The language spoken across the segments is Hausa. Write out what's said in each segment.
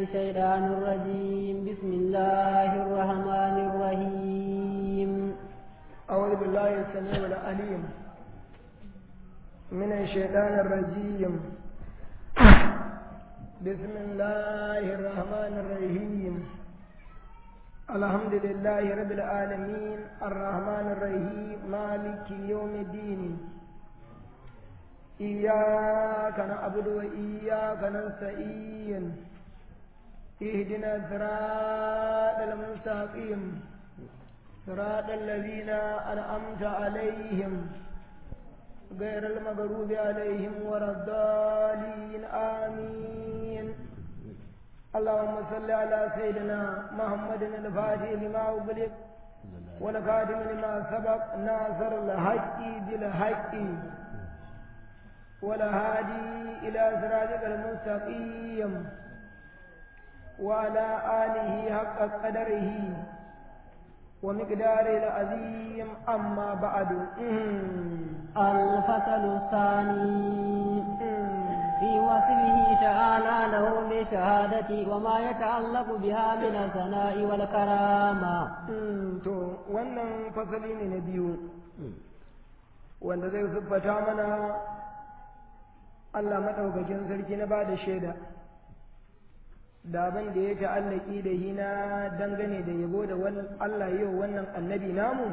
الشيطان الرجيم بسم الله الرحمن الرحيم أعوذ بالله السميع العليم من الشيطان الرجيم بسم الله الرحمن الرحيم الحمد لله رب العالمين الرحمن الرحيم مالك يوم الدين إياك نعبد وإياك نستعين اهدنا الصراط المستقيم صراط الذين أنعمت عليهم غير المغضوب عليهم ولا الضالين آمين اللهم صل على سيدنا محمد الفاتح لما أغلق والخاتم لما سبق ناصر الحق بالحق والهادي إلى صراطك المستقيم وعلى آله حق قدره ومقدار العظيم أما بعد الفصل الثاني في وصفه تعالى له بالشهادة وما يتعلق بها من الثناء والكرامة to wannan fasali ne na biyu wanda zai siffata mana Allah maɗaukakin sarki na ba da shaida da abin da ya ta'allaki da hina dangane da yabo da Allah yau wannan annabi namu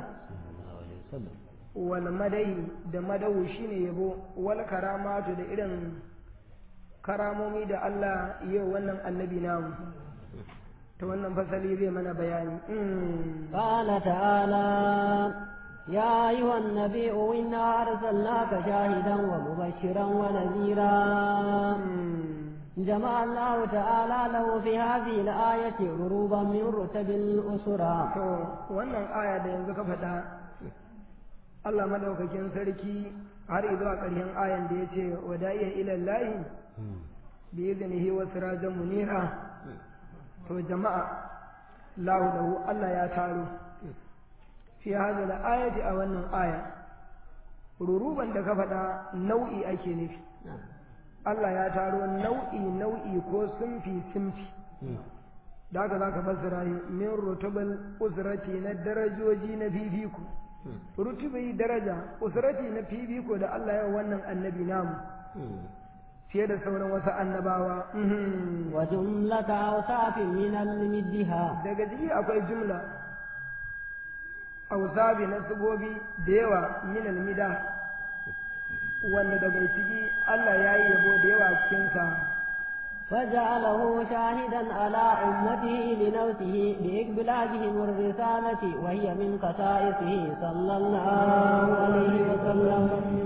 wal madahi da madahu shine yabo wal karamatu da irin karamomi da Allah yau wannan annabi namu ta wannan fasali zai mana bayani قال تعالى يا أيها النبي إنا أرسلناك شاهدا ومبشرا ونذيرا جمع الله تعالى له في هذه الآية غروبا من رتب الأسرى to wannan aya da yanzu ka faɗa Allah madaukakin sarki har zuwa ƙarshen ayan da ya ce wada'iya ilallahi bi iznihi wa sirajan munira to jama'a lahu lahu Allah ya taro fi hadhihi al-ayati a wannan aya ruruban da ka faɗa nau'i ake nufi Allah ya taro nau'i nau'i ko sunfi sunfi da haka za ka fassara min rutubal usrati na darajoji na fifiko rutubai daraja usrati na fifiko da Allah ya wannan annabi namu fiye da sauran wasu annabawa wa jumlata awsafin min al-middiha daga ciki akwai jumla awsafi na sugobi da yawa min al-mida wanda daga ciki Allah ya yi yabo da yawa cikinsa فجعله شاهدا على أمته لنوته بإقبالهم الرسالة وهي من خصائصه صلى الله عليه وسلم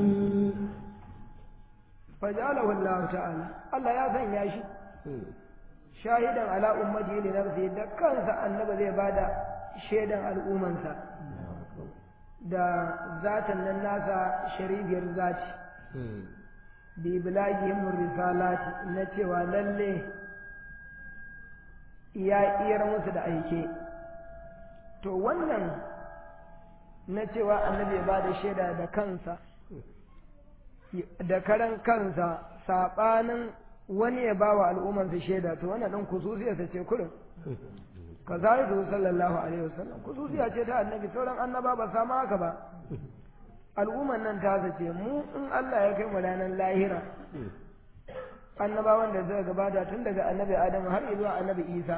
فجعله الله تعالى الله يا سن يا شي شاهدا على أمته لنفسه da kansa annabi zai bada shaidan al'umansa da zatan nan nasa sharifiyar zati bi bilagihim risalati na cewa lalle ya iyar musu da aike to wannan na cewa annabi ba da shaida da kansa da karan kansa saɓanin wani ya ba wa al'ummarsa shaida to wannan ɗin kususiyarsa ce kurin ka zai sallallahu alaihi wasallam kususiya ce ta annabi sauran annaba ba samu haka ba al'umman nan ta zace mu in Allah ya kai mu ranar lahira annabawan da zai gabata tun daga annabi Adamu har zuwa annabi Isa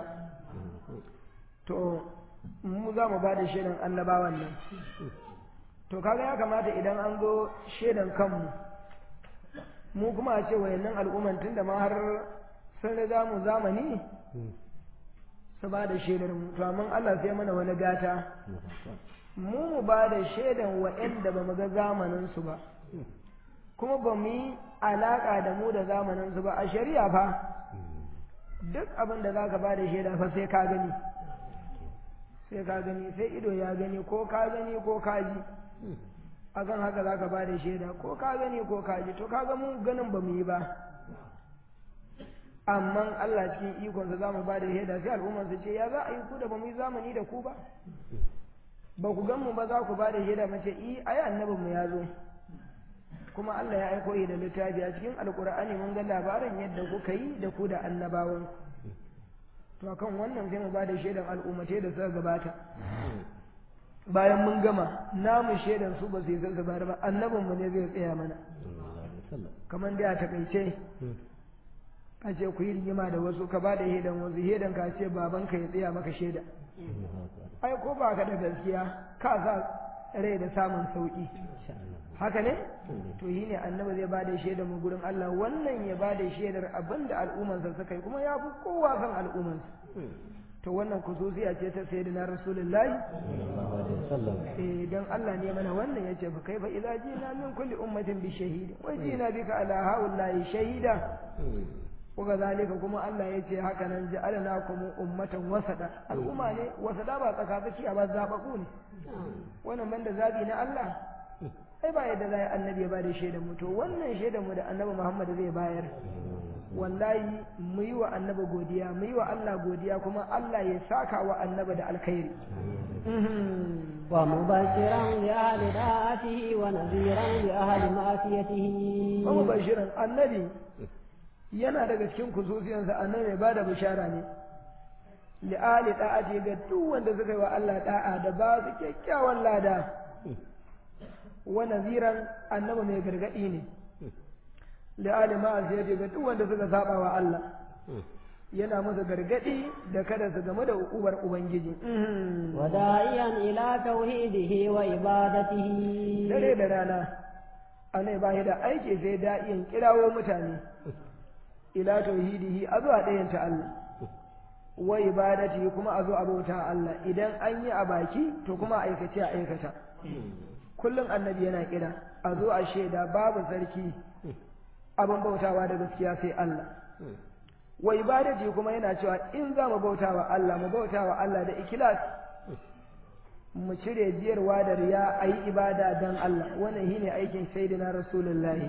to mu za mu ba da shaidan annabawan nan to kaga ya kamata idan an zo shaidan kanmu mu kuma a ce wayannan al'umman tun da ma har sun riga mu zamani su ba da shaidar mu to amma Allah sai mana wani gata mu mu ba da shaidan waɗanda ba mu ga zamaninsu ba kuma ba mu yi alaƙa da mu da zamaninsu ba a shari'a fa duk abin da za ka ba da shaida fa sai ka gani sai ka gani sai ido ya gani ko ka gani ko ka ji akan haka za ka ba da shaida ko ka gani ko ka ji to ka ga mu ganin ba mu yi ba amma Allah cikin ikonsa za mu ba da shaida sai al'ummarsa ce ya za a yi ku da ba mu yi zamani da ku ba ba ku gan mu ba za ku ba da shaida mace i ai annabin mu ya zo kuma Allah ya aiko da littafi a cikin alkur'ani mun ga labarin yadda kuka yi da ku da annabawan to akan wannan sai mu ba da shaidan al'ummatai da suka gabata bayan mun gama namu shaidan su ba su yi su bayar ba annabinmu ne zai tsaya mana kamar da a takaice ka ce ku yi rigima da wasu ka ba da shaidan wasu shaidan ka ce babanka ya tsaya maka shaida ai ko ba ka da gaskiya ka sa rai da samun sauki haka ne to yi ne annabi zai ba da shaidar mu gurin Allah wannan ya ba da shaidar abin da al'ummarsa suka yi kuma ya fi kowa san al'ummarsa to wannan kususiya ce ta sayyidina rasulullahi eh dan Allah ne mana wannan yace fa kaifa idza jina min kulli ummatin bi shahid wa jina bika ala haula'i shahida kuga zalika kuma Allah yace haka nan ja'alnakum ummatan wasada al'umma ne wasada ba tsaka tsakiya ba zabaku ne wannan banda zabi na Allah ai ba yadda zai annabi ya bada shaidan mu to wannan shaidan mu da annabi Muhammad zai bayar wallahi mu yi wa annabi godiya mu yi wa Allah godiya kuma Allah ya saka wa annabi da alkhairi ومبشرا لأهل طاعته ونذيرا لأهل معصيته ومبشرا النبي yana daga cikin kususiyansa annabi mai bada bishara ne li'ali da'ati ga duk wanda suka yi wa Allah da'a da ba su kyakkyawan lada wa naziran annabi mai gargadi ne li'ali ma'asiyati ga duk wanda suka saba wa Allah yana musu gargadi da kada su game da ukubar ubangiji وداعيا إلى توحيده وعبادته dare da rana anai ba da aiki sai da'iyan kirawo mutane ila tauhidihi a zuwa ɗayanta Allah wa ibadati kuma a zo a bauta Allah idan an yi a baki to kuma aikace a aikata kullum annabi yana kira a zo a shaida babu sarki abin bautawa da gaskiya sai Allah wa ibadati kuma yana cewa in za mu bautawa Allah mu bautawa Allah da ikilas mu cire jiyarwa da riya a yi ibada don Allah wannan shine aikin sayyidina rasulullahi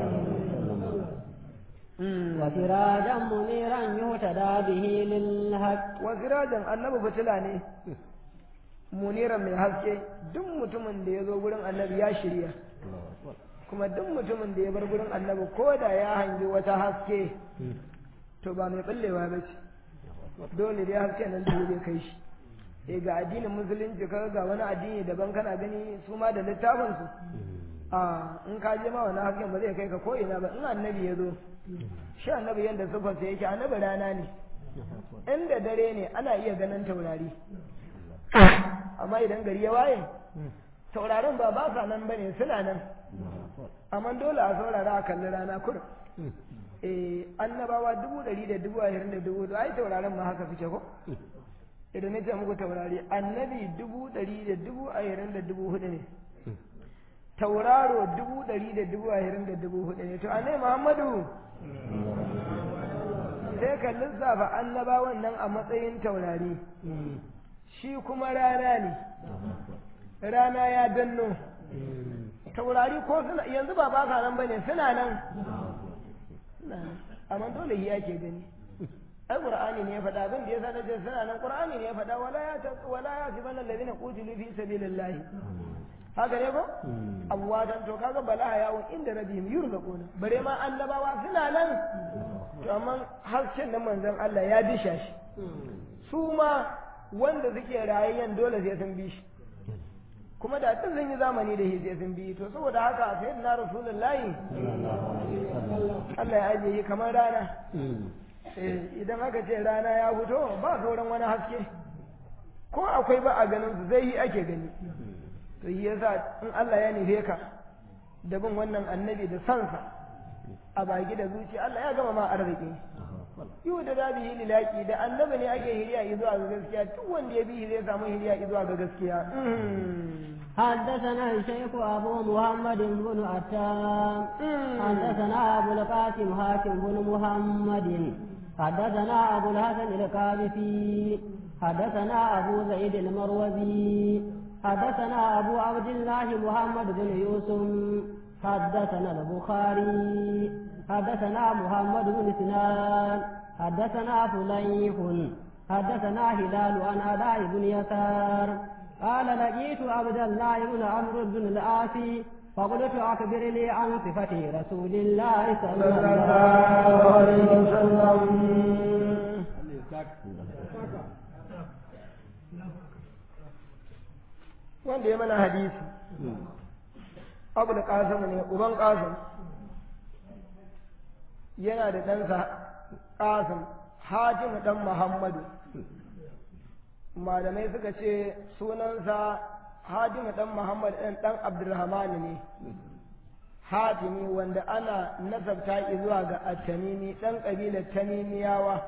وسراجا منيرا يهتدى به للحق wasirajan annabi fitila ne muniran mai haske duk mutumin da ya zo gurin annabi ya shirya kuma duk mutumin da ya bar gurin annabi ko da ya hangi wata haske to ba mai ɓallewa ba ce dole dai haske nan da zai kai shi eh ga addinin musulunci ka ga wani addini daban kana gani su ma da littafin su a in ka je ma wani hasken ba zai kai ka ko ina ba in annabi ya zo shi annabi yadda sufarsa yake annabi rana ne inda dare ne ana iya ganin taurari amma idan gari ya waye taurarin ba ba sa nan bane suna nan amma dole a saurara a kalli rana kurum eh annabawa dubu ɗari da dubu ashirin da dubu ai taurarin ma haka suke ko idan nace muku taurari annabi dubu ɗari da dubu ashirin da dubu hudu ne tauraro dubu ɗari da dubu ashirin da dubu hudu ne to annabi muhammadu sai ka lissafa annabawan nan a matsayin taurari shi kuma rana ne rana ya danno taurari ko suna yanzu ba ba nan bane suna nan amma dole ya ke gani ai qur'ani ne ya faɗa abin da ya sanar da suna nan qur'ani ne ya faɗa wala ya ta wala ya siban alladhina qutilu fi sabilillah haka ne ko amwatan to kaga bala yawon inda rabbihim yurzaquna bare ma annabawa suna nan to amma harshen nan manzon Allah ya disha shi su ma wanda suke rayayyan dole sai sun bi shi kuma da tun sun yi zamani da shi sai sun bi to saboda haka sai na rasulullahi Allah ya ajiye shi kamar rana idan aka ce rana ya fito ba sauran wani haske ko akwai ba a ganin su zai yi ake gani to yi yasa in Allah ya nufe ka da bin wannan annabi da sansa a baki da zuci Allah ya gama ma arziki yau da dabi yi lilaki da annabi ne ake hiriya zuwa ga gaskiya duk wanda ya bi zai samu hiriya zuwa ga gaskiya حدثنا الشيخ أبو محمد بن عتام حدثنا أبو القاسم هاشم بن محمد حدثنا أبو الحسن القاذفي حدثنا أبو زيد المروزي حدثنا أبو عبد الله محمد بن يوسف حدثنا البخاري حدثنا محمد بن سنان حدثنا فليح حدثنا هلال عن أداء بن يسار قال لقيت عبد الله بن عمرو بن العاص فقلت أخبرني عن صفة رسول الله صلى الله عليه وسلم wanda ya mana hadisi abu da ƙasamu ne uban ƙasam yana da ɗansa ƙasam hatimu ɗan muhammadu malamai suka ce sunansa hatimu ɗan muhammadu ɗan ɗan abdulrahman ne hatimi wanda ana nasabta zuwa ga at-tamimi ɗan ƙabilar tamimiyawa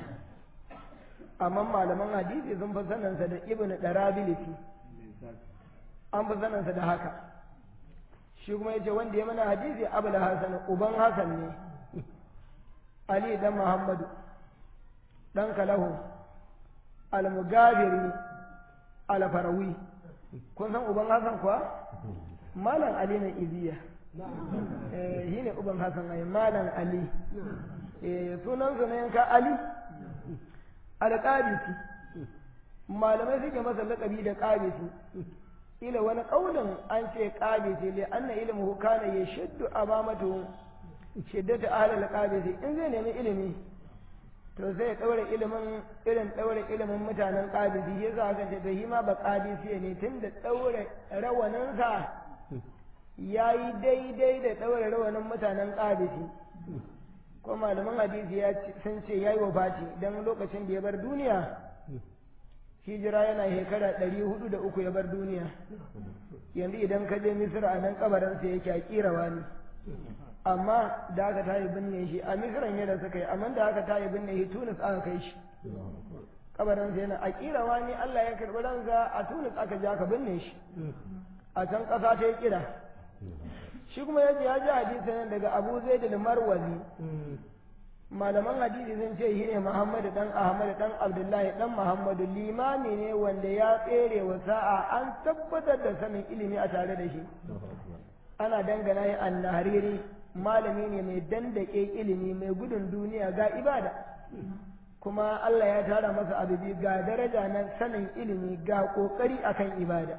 amma malaman hadisi sun fi saninsa da ibnu darabilisi an fi saninsa da haka shi kuma yace wanda ya mana hadisi abul hasan uban hasan ne ali dan muhammadu dan kalahu al-mugabiri al-farawi kun san uban hasan kuwa malam ali na iziya eh shi ne uban hasan ai malam ali eh sunan sa ne yanka ali al-qabisi malamai suke masa laƙabi da qabisi ila wani ƙaunin an ce qabisi li anna ilmuhu kana yashaddu amamatu shiddatu ahli al-qabisi in zai nemi ilimi to sai ya ɗaure ilimin irin ɗaure ilimin mutanen ƙadisi ya za ka da shi ma ba ƙadisi ne tun da ɗaure rawaninsa ya yi daidai da ɗaure rawanin mutanen ƙadisi ko malaman hadisi ya sun ce ya yi wa Fati don lokacin da ya bar duniya hijira yana shekara ɗari hudu da uku ya bar duniya yanzu idan ka je misira a nan kabarinsa yake a ƙirawa ne amma da aka tayi binne shi a misiran yadda suka yi amma da aka tayi binne shi tunis aka kai shi kabarin sa yana a kirawa ni Allah ya karbi ransa a tunis aka je aka binne shi a can ƙasa ta yi kira shi kuma ya ji ya ji hadisin daga Abu Zaid al-Marwazi malaman hadisi sun ce shi ne Muhammadu dan Ahmad dan Abdullahi dan Muhammadu limami ne wanda ya tsere wa sa'a an tabbatar da sanin ilimi a tare da shi ana dangana shi annahariri malami ne mai dandake ilimi mai gudun duniya ga ibada kuma Allah ya tara masa abubi ga daraja na sanin ilimi ga kokari akan ibada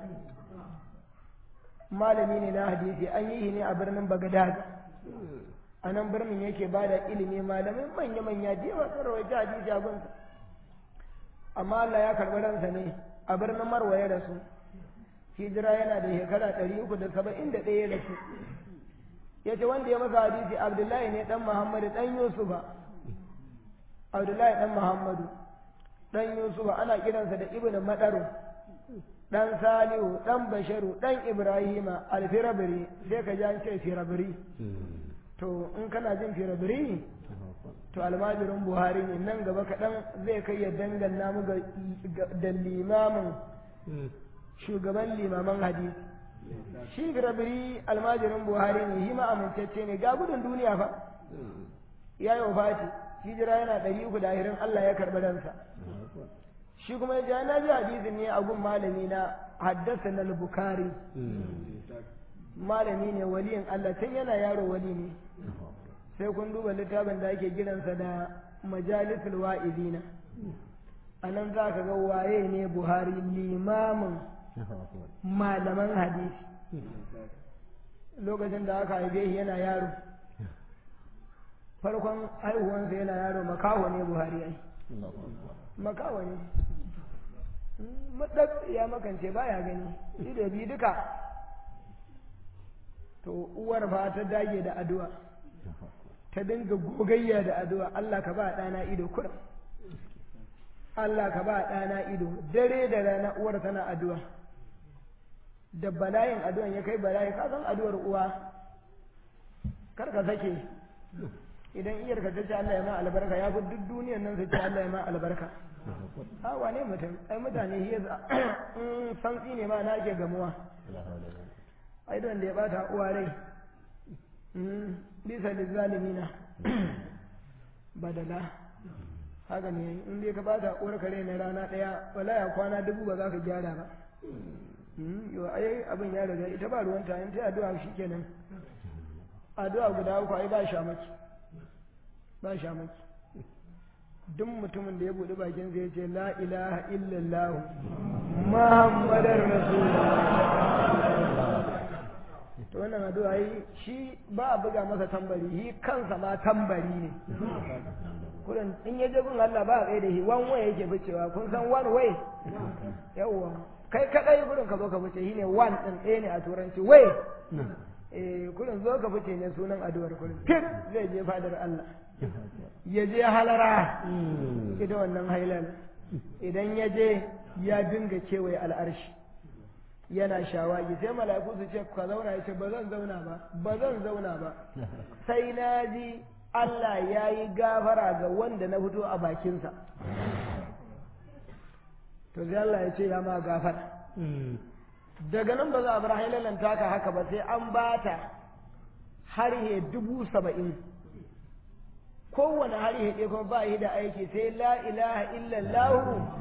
malami ne na hadisi an yi ne a birnin Baghdad a nan birnin yake bada ilimi malamai manya-manya da yawa sun rawaita hadisi a gunsa amma Allah ya karɓi ransa ne a birnin Marwa ya rasu hijira yana da shekara ɗari uku da saba'in da ɗaya da su ya ce wanda ya masa hadisi abdullahi ne ɗan muhammadu ɗan yusufa abdullahi ɗan muhammadu ɗan yusufa ana kiransa da ibn madaru ɗan salihu ɗan basharu ɗan ibrahima alfirabiri sai ka ji an ce firabiri to in kana jin firabiri to almajirin buhari ne nan gaba kaɗan zai kai ya dangana mu da limamin shugaban limaman hadisi shi firabiri almajirin buhari ne shi ma amintacce ne ga gudun duniya fa ya yi wafati hijira yana ɗari uku da ahirin allah ya karɓi ransa shi kuma ya na ji hadisin ne a gun malami na haddasa na bukari malami ne waliyin Allah tun yana yaro wali ne sai kun duba littafin da ake giransa da majalisul wa'izina a nan za ka ga waye ne buhari limamin malaman hadisi lokacin da aka haife shi yana yaro farkon haihuwansa yana yaro makaho ne buhari ai makaho ne maɗab ya makance baya gani ido bi duka to uwar fa ta dage da addu'a ta dinga gogayya da addu'a Allah ka ba ɗana ido kurum Allah ka ba ɗana ido dare da rana uwar tana addu'a da bala'in addu'an ya kai bala'i ka san addu'ar uwa kar ka sake idan iyar ka ce Allah ya ma albarka ya fi duk duniyar nan su ce Allah ya ma albarka a wane mutum ai mutane shi in santsi ne ma na ake gamuwa ai don da ya bata uwa rai bisa lizalimina badala haka ne in dai ka bata uwar kare na rana daya wala ya kwana dubu ba za ka gyara ba yau ai abin ya riga ita ba ruwanta in ta addu'a shikenan addu'a guda uku ai ba shamaki ba shamaki duk mutumin da ya buɗe bakin zai ce la ilaha illallah muhammadar rasulullah to wannan addu'a yi shi ba a buga masa tambari shi kansa ma tambari ne kurin in ya je gun Allah ba a tsaye da shi one way yake ficewa kun san one way yawwa kai kadai kurin ka zo ka fice shine one din ɗaya ne a turanci way eh kurin zo ka fice ne sunan addu'ar kurin fit zai je fadar Allah ya je halara ita wannan hailal idan ya je ya dinga kewaye al'arshi yana shawagi sai mala'iku su ce ka zauna ya ce ba zan zauna ba ba zan zauna ba sai na ji Allah ya yi gafara ga wanda na fito a bakinsa to sai Allah ya ce ya ma gafara daga nan ba za a bar hailalan taka haka ba sai an bata harhe dubu saba'in kowane harhe ɗaya kuma ba yi da aiki sai la ilaha illallah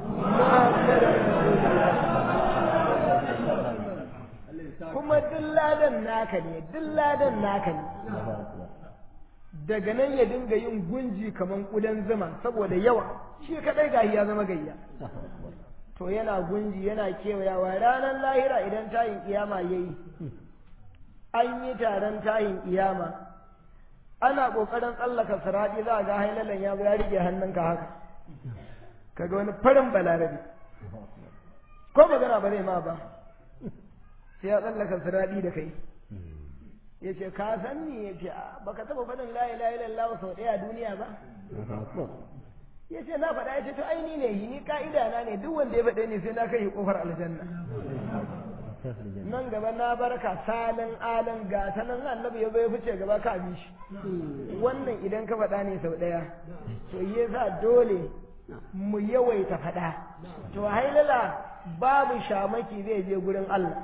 kuma duk ladan naka ne duk ladan naka ne daga nan ya dinga yin gunji kaman kudan zuma saboda yawa shi kadai gahi ya zama gayya to yana gunji yana kewayawa ranar lahira idan tayin kiyama yayi an yi taron tayin kiyama ana kokarin tsallaka siradi za ga hailalan ya zo ya rike hannunka haka kaga wani farin balarabe ko magana ba zai ma ba sai ya tsallaka siradi da kai ya ce ka san ni ya ce baka taba faɗin la ilaha illallah sau ɗaya a duniya ba ya ce na faɗa ya ce to aini ne ni ka'ida na ne duk wanda ya faɗe ni sai na kai kofar aljanna nan gaba na barka salin alin ga ta nan annabi ya bai fice gaba ka bi shi wannan idan ka faɗa ne sau ɗaya to ya sa dole mu yawaita faɗa to hailala babu shamaki zai je gurin Allah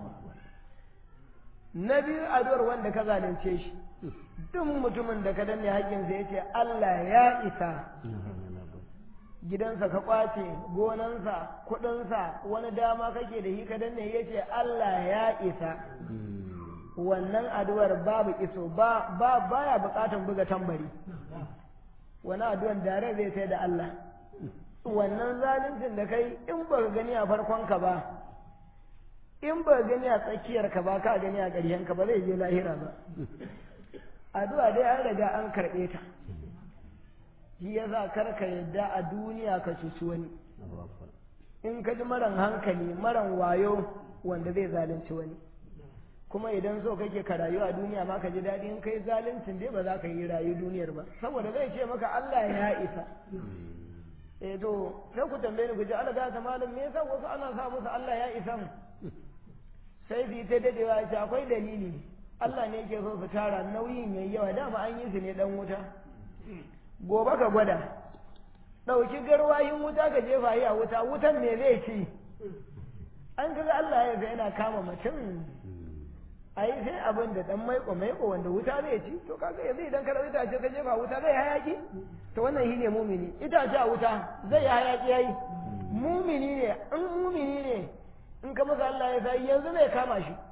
na biyu addu'ar wanda ka zalunce shi duk mutumin da ka danne haƙƙinsa ya ce Allah ya isa gidansa ka kwace gonansa kuɗinsa wani dama kake da shi ka danne ya ce Allah ya isa wannan addu'ar babu iso ba ba baya buƙatar buga tambari wani addu'ar dare zai sai da Allah wannan zaluncin da kai in ba ka gani a farkonka ba in ba gani a tsakiyarka ba ka gani a ƙarshenka ba zai je lahira ba addu'a dai an riga an karɓe ta shi ya sa karka yadda a duniya ka cuci wani in ka ji maran hankali maran wayo wanda zai zalunci wani kuma idan so kake ka rayu a duniya ma ka ji daɗi in kai zaluncin dai ba za ka yi rayu duniyar ba saboda zai ce maka Allah ya isa eh to sai ku tambaye ni ku ji Allah ta malam me yasa wasu ana sa musu Allah ya isa sai su yi ta dadewa ce akwai dalili Allah ne ke so su tara nauyin yayi yawa dama an yi su ne dan wuta gobe ka gwada ɗauki garwayin wuta ka jefa yi a wuta wutan me zai ci an kaga Allah ya yana kama mutum a yi sai abin da dan maiko maiko wanda wuta zai ci to kaga yanzu idan ka itace ka jefa wuta zai hayaki to wannan shine mumini itace a wuta zai hayaki yayi mumini ne in mumini ne in ka masa Allah ya sai yanzu zai kama shi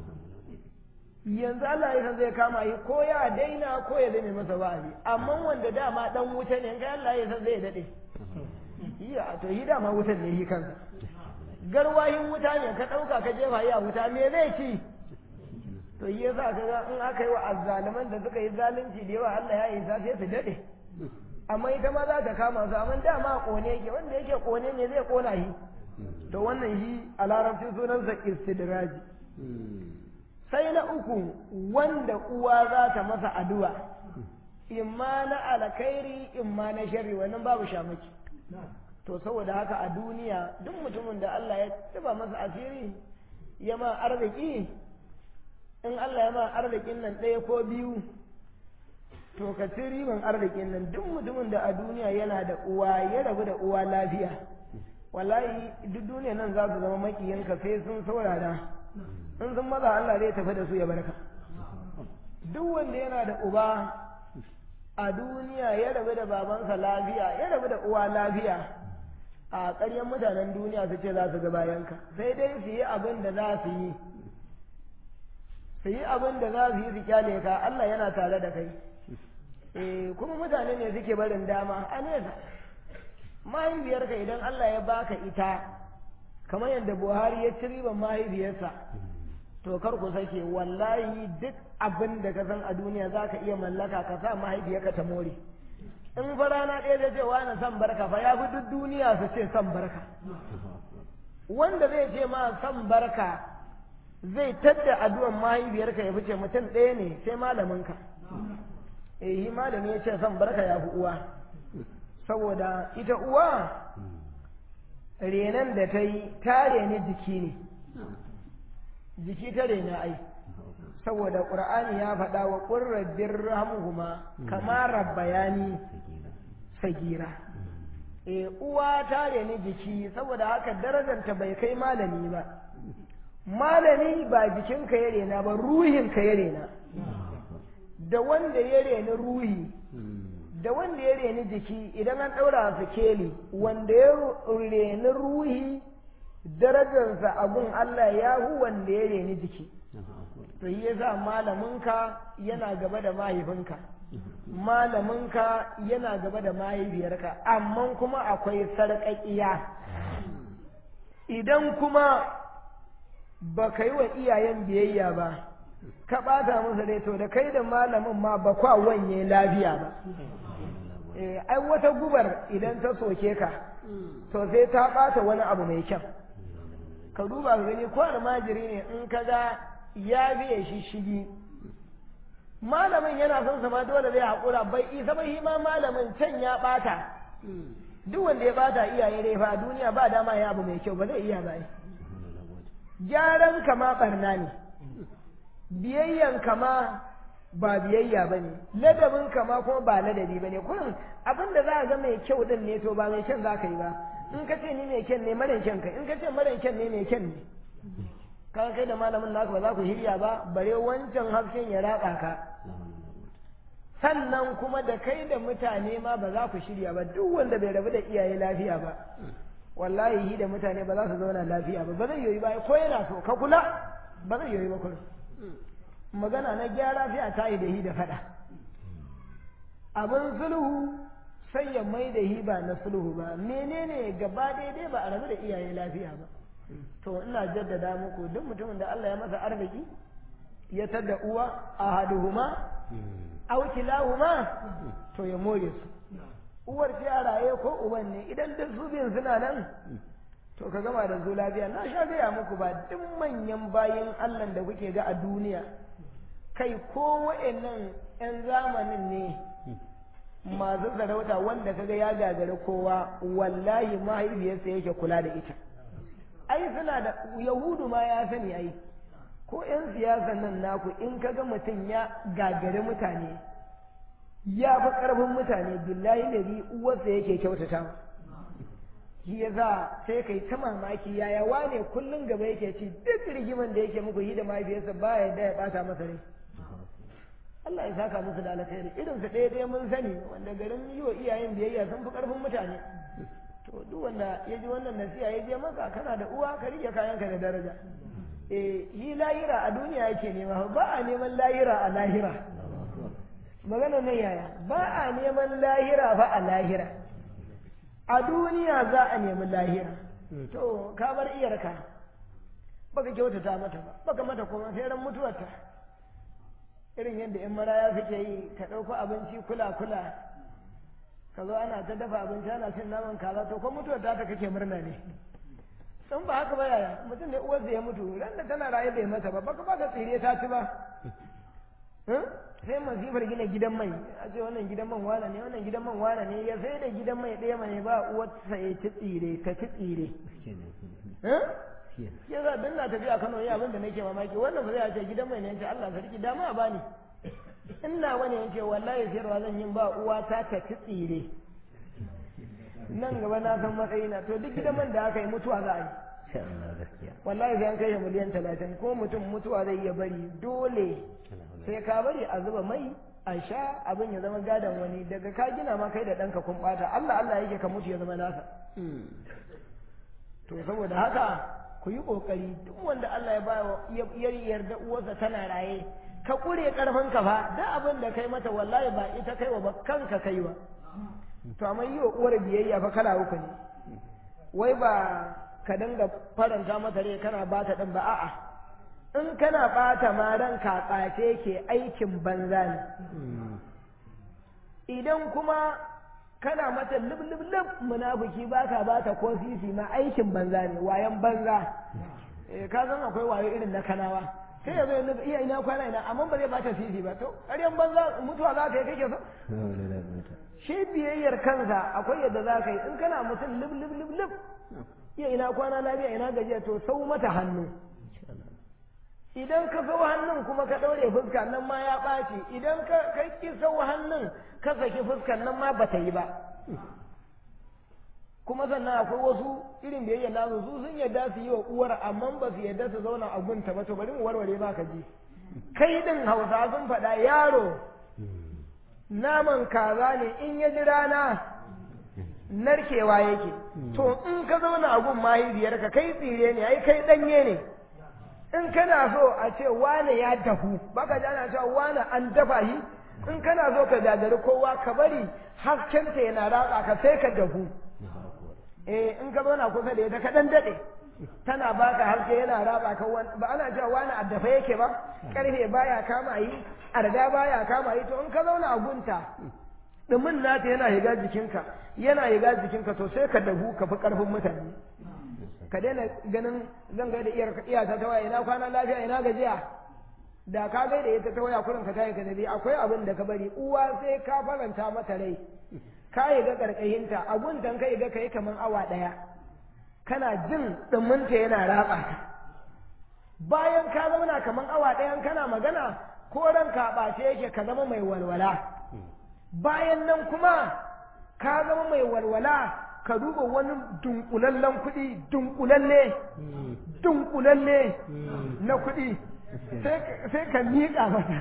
yanzu Allah ya san zai kama shi ko ya daina ko ya zame masa wa'azi amma wanda dama dan wuta ne in kai Allah ya san zai dade iya to shi dama wutan ne shi kansa garwahin wuta ne ka dauka ka jefa yi a wuta me zai ci to yi yasa ka ga in aka yi wa azzaliman da suka yi zalunci da yawa Allah ya yi sa sai su dade amma ita ma za ta kama su amma dama kone yake wanda yake kone ne zai kona shi to wannan shi a larabcin sunansa istidraji sai na uku wanda uwa za ta masa addu'a imma na alkhairi imma na sharri wannan babu shamaki to saboda haka a duniya duk mutumin da Allah ya tuba masa asiri ya ma arziki in Allah ya ma arzikin nan ɗaya ko biyu to ka ci riban arzikin nan duk mutumin da a duniya yana da uwa ya rabu da uwa lafiya wallahi duk duniya nan za su zama makiyanka sai sun saurara in sun maza Allah zai tafi da su ya barka duk wanda yana da uba a duniya ya rabu da babansa lafiya ya rabu da uwa lafiya a ƙaryan mutanen duniya su ce za su ga bayanka sai dai su yi abin da za su yi su yi abin da za su yi su kyale ka Allah yana tare da kai eh kuma mutane ne suke barin dama a nesa mahaifiyarka idan Allah ya baka ita kamar yadda Buhari ya ci riban mahaifiyarsa to kar ku sake wallahi duk abin da ka san a duniya za ka iya mallaka ka sa mahaifiyarka ta more in fa rana ɗaya zai ce wani san barka fa ya fi duk duniya su ce san barka wanda zai ce ma san barka zai tadda addu'an mahaifiyarka ya fice mutum ɗaya ne sai malaminka eh malami ya ce san barka ya fi uwa saboda ita uwa renan da ta yi ta reni jiki ne jiki ta rena ai saboda ƙur'ani ya faɗa wa ƙurrabbin rahamuhuma kama rabbayani sagira e uwa ta reni jiki saboda haka darajarta bai kai malami ba malami ba jikinka ya rena ba ruhinka ya rena da wanda ya reni ruhi da wanda ya reni jiki idan an ɗaura su keli wanda ya reni ruhi darajarsa abun Allah ya hu wanda ya reni jiki to yi yasa malaminka yana gaba da mahaifinka malaminka yana gaba da mahaifiyarka amma kuma akwai sarƙaƙiya idan kuma ba ka yi wa iyayen biyayya ba ka ɓata musu dai to da kai da malamin ma ba kwa wanye lafiya ba ai wata gubar idan ta soke ka to sai ta ɓata wani abu mai kyau ka duba ka gani ko almajiri ne in ka ga ya biye shi shigi malamin yana son sama dole zai haƙura bai isa bai ma malamin can ya ɓata duk wanda ya ɓata iyaye dai fa a duniya ba dama ya abu mai kyau ba zai iya ba gyaran kama ɓarna ne biyayyan kama ba biyayya ba ne ladabin kama kuma ba ladabi ba ne kullum abin da za a ga mai kyau din ne to ba mai kyan za ka yi ba in ka ce ni mai kyan ne mara kyan ka in ka ce mara kyan ne mai kyan ne ka kai da malamin naka ba za ku shirya ba bare wancan hasken ya ratsa ka sannan kuma da kai da mutane ma ba za ku shirya ba duk wanda bai rabu da iyaye lafiya ba wallahi hi da mutane ba za su zauna lafiya ba ba zai yoyi ba ko yana so ka kula ba zai yoyi ba kullum magana na gyara sai a tayi da hi da fada abin sulhu sai ya mai da hi ba na sulhu ba menene gaba daidai ba a rabu da iyaye lafiya ba to ina jaddada muku duk mutumin da Allah ya masa arziki ya tada uwa ahaduhuma aw kilahuma to ya more su uwar ce a raye ko uban ne idan duk su biyun suna nan to ka gama da su lafiya na sha gaya muku ba duk manyan bayan Allah da kuke ga a duniya kai ko wa'annan 'yan zamanin ne masu sarauta wanda kaga ya gagari kowa wallahi mahaifiyarsa yake kula da ita ai suna da yahudu ma ya sani ai ko 'yan siyasan nan naku in kaga mutum ya gagari mutane ya fi ƙarfin mutane billahi da bi uwarsa yake kyautata shi ya za sai kai ta mamaki yaya wane kullum gaba yake ci duk rigiman da yake muku yi da mahaifiyarsa ba ya da ya bata masa rai Allah ya saka musu da alkhairi irin su ɗaya ɗaya mun sani wanda garin yi wa iyayen biyayya sun fi ƙarfin mutane to duk wanda ya ji wannan nasiha ya je maka kana da uwa ka rike kayanka da daraja eh yi lahira a duniya yake nema ba a neman lahira a lahira magana nan yaya ba a neman lahira fa a lahira a duniya za a nemi lahira to ka bar iyarka baka kyautata mata ba baka mata kuma sai ran mutuwarta irin yadda in maraya suke yi ka ɗauko abinci kula kula ka zo ana ta dafa abinci ana cin naman kaza to ko mutuwar ta ta kake murna ne sun ba haka ba yaya mutum ne uwarsa ya mutu ran da tana raye bai mata ba baka ba ka tsire ta ci ba sai masifar gina gidan mai a ce wannan gidan man wane ne wannan gidan man wane ne ya sai da gidan mai ɗaya mai ba uwarsa ya ci tsire ka ci tsire ya za dan na tafiya Kano ya abin da nake mamaki wannan ba zai ce gidan mai ne yace Allah sarki dama a bani ina wani yace wallahi sayarwa zan yin ba uwa ta ta ci tsire nan gaba na san matsayina to duk gidan man da aka yi mutuwa za a yi wallahi sai an kai miliyan talatin ko mutum mutuwa zai iya bari dole sai ka bari a zuba mai a sha abin ya zama gadon wani daga ka gina ma kai da ɗanka kun ɓata Allah Allah yake ka mutu ya zama nasa to saboda haka ku yi ƙoƙari duk wanda Allah ya ba ya yarda uwarsa tana raye ka ƙure ƙarfin ka fa da abin da kai mata wallahi ba ita kai wa ba kanka kai wa to amma yi wa uwar biyayya fa kala uku ne wai ba ka dinga faranta mata rai kana ba ta ɗin ba a'a in kana ɓata ma ranka ɓace ke aikin banza ne idan kuma kana mata lub lub lub munafiki baka bata ko sisi ma aikin banza ne wayan banza eh ka san akwai wayo irin na kanawa sai ya zo ya iya ina kwana ina amma ba zai bata sisi ba to ƙaryan banza mutuwa za ka yi kake so shi biyayyar kansa akwai yadda za ka yi in kana mutum lub lub lub lub iya ina kwana lafiya ina gajiya to sau mata hannu idan ka sau hannun kuma ka ɗaure fuska nan ma ya ɓaci idan ka ƙi sau hannun ka saki fuskan nan ma ba ta yi ba kuma sannan akwai wasu irin biyayya nasu su sun yadda su yi wa uwar amma ba su yadda su zauna a gunta ba to bari mu warware ba ka ji kai din hausa sun faɗa yaro naman kaza ne in ya ji rana narkewa yake to in ka zauna a gun mahaifiyarka kai tsire ne ai kai ɗanye ne in kana so a ce wane ya dahu baka ji ana cewa wane an dafa shi in kana so ka gagari kowa ka bari haskenta yana ratsa ka sai ka dahu eh in ka zauna kusa da ita ka dan dade tana baka haske yana ratsa ka ba ana cewa wani a dafa yake ba karfe baya kama yi arga baya kama yi to in ka zauna a gunta dumin nata yana higa jikinka yana higa jikinka to sai ka dahu ka fi karfin mutane ka daina ganin zan gaida iyata ta waya ina kwana lafiya ina gajiya da ka gaida ita ta waya kurin ka tayi ka dabi akwai abin da ka bari uwa sai ka faranta mata rai ka yi ga karkashinta abun dan ka yi ga kai kaman awa daya kana jin duminta yana ratsa ka bayan ka zauna kaman awa ɗayan kana magana ko ranka ɓace yake ka zama mai walwala bayan nan kuma ka zama mai walwala ka duba wani dunkulallen kuɗi dunkulalle dunkulalle na kuɗi sai ka miƙa masa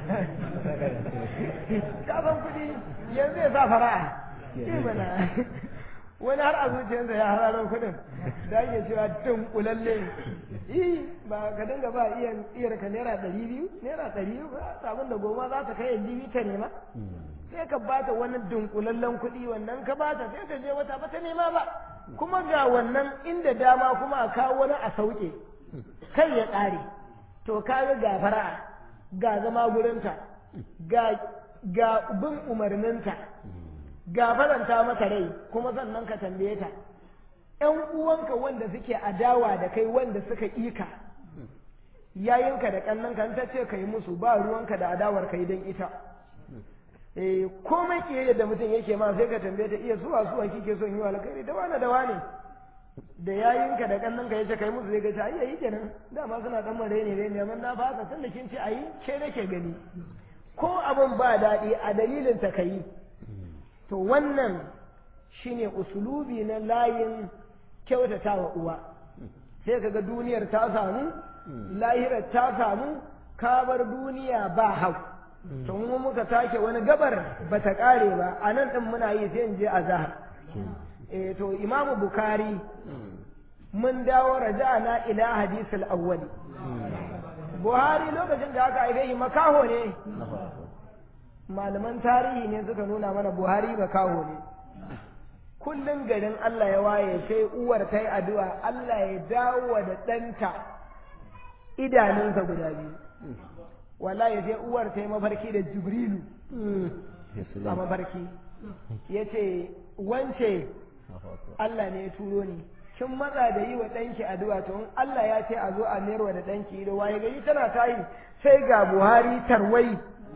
kasan kuɗi yanzu ya sa fara'a mana wani har a zuciyarsa ya hararar kuɗin da ake cewa dunkulalle yi ba ka dinga ba iyar ka naira ɗari biyu naira ɗari biyu ba abin da goma za ta kai yanzu ta nema sai ka bata wani dunkulallen kuɗi wannan ka bata sai ta je wata bata nema ba kuma ga wannan inda dama kuma a kawo wani a sauke kai ya ƙare to ka ga fara'a ga zama gurinta ga ga bin umarninta ga faranta mata rai kuma sannan ka tambaye ta ‘yan uwanka wanda suke adawa da kai wanda suka ika yayinka da ƙannanka ta ce ka yi musu ba ruwanka da adawar kai don ita eh komai kiyayya da mutum yake ma sai ka tambaye ta iya suwa suwa kike son yi wa alkhairi da wani da wani da yayinka da kannanka yace kai musu zai ga ta ayyayi kenan dama suna dan mare ne ne amma na fasa tunda kin ce ayi ke nake gani ko abin ba daɗi a dalilin ta kai to wannan shine usulubi na layin kyautata wa uwa sai kaga duniyar ta samu lahirar ta samu kabar duniya ba hau to mu muka take wani gabar ba ta kare ba a nan din muna yi sai in je azhar eh to imamu bukari mun dawo raja'ana ila hadisul awwali buhari lokacin da aka haife shi makaho ne malaman tarihi ne suka nuna mana buhari makaho ne kullum garin Allah ya waye sai uwar ta yi addu'a Allah ya dawo da ɗanta idanunsa guda biyu wallahi sai uwar ta yi mafarki da jibrilu a mafarki ya ce wance Allah ne ya turo ni kin matsa da yi wa ɗanki addu'a to in Allah ya ce a zo a mayarwa da ɗanki ido waye gari tana tayi sai ga Buhari tarwai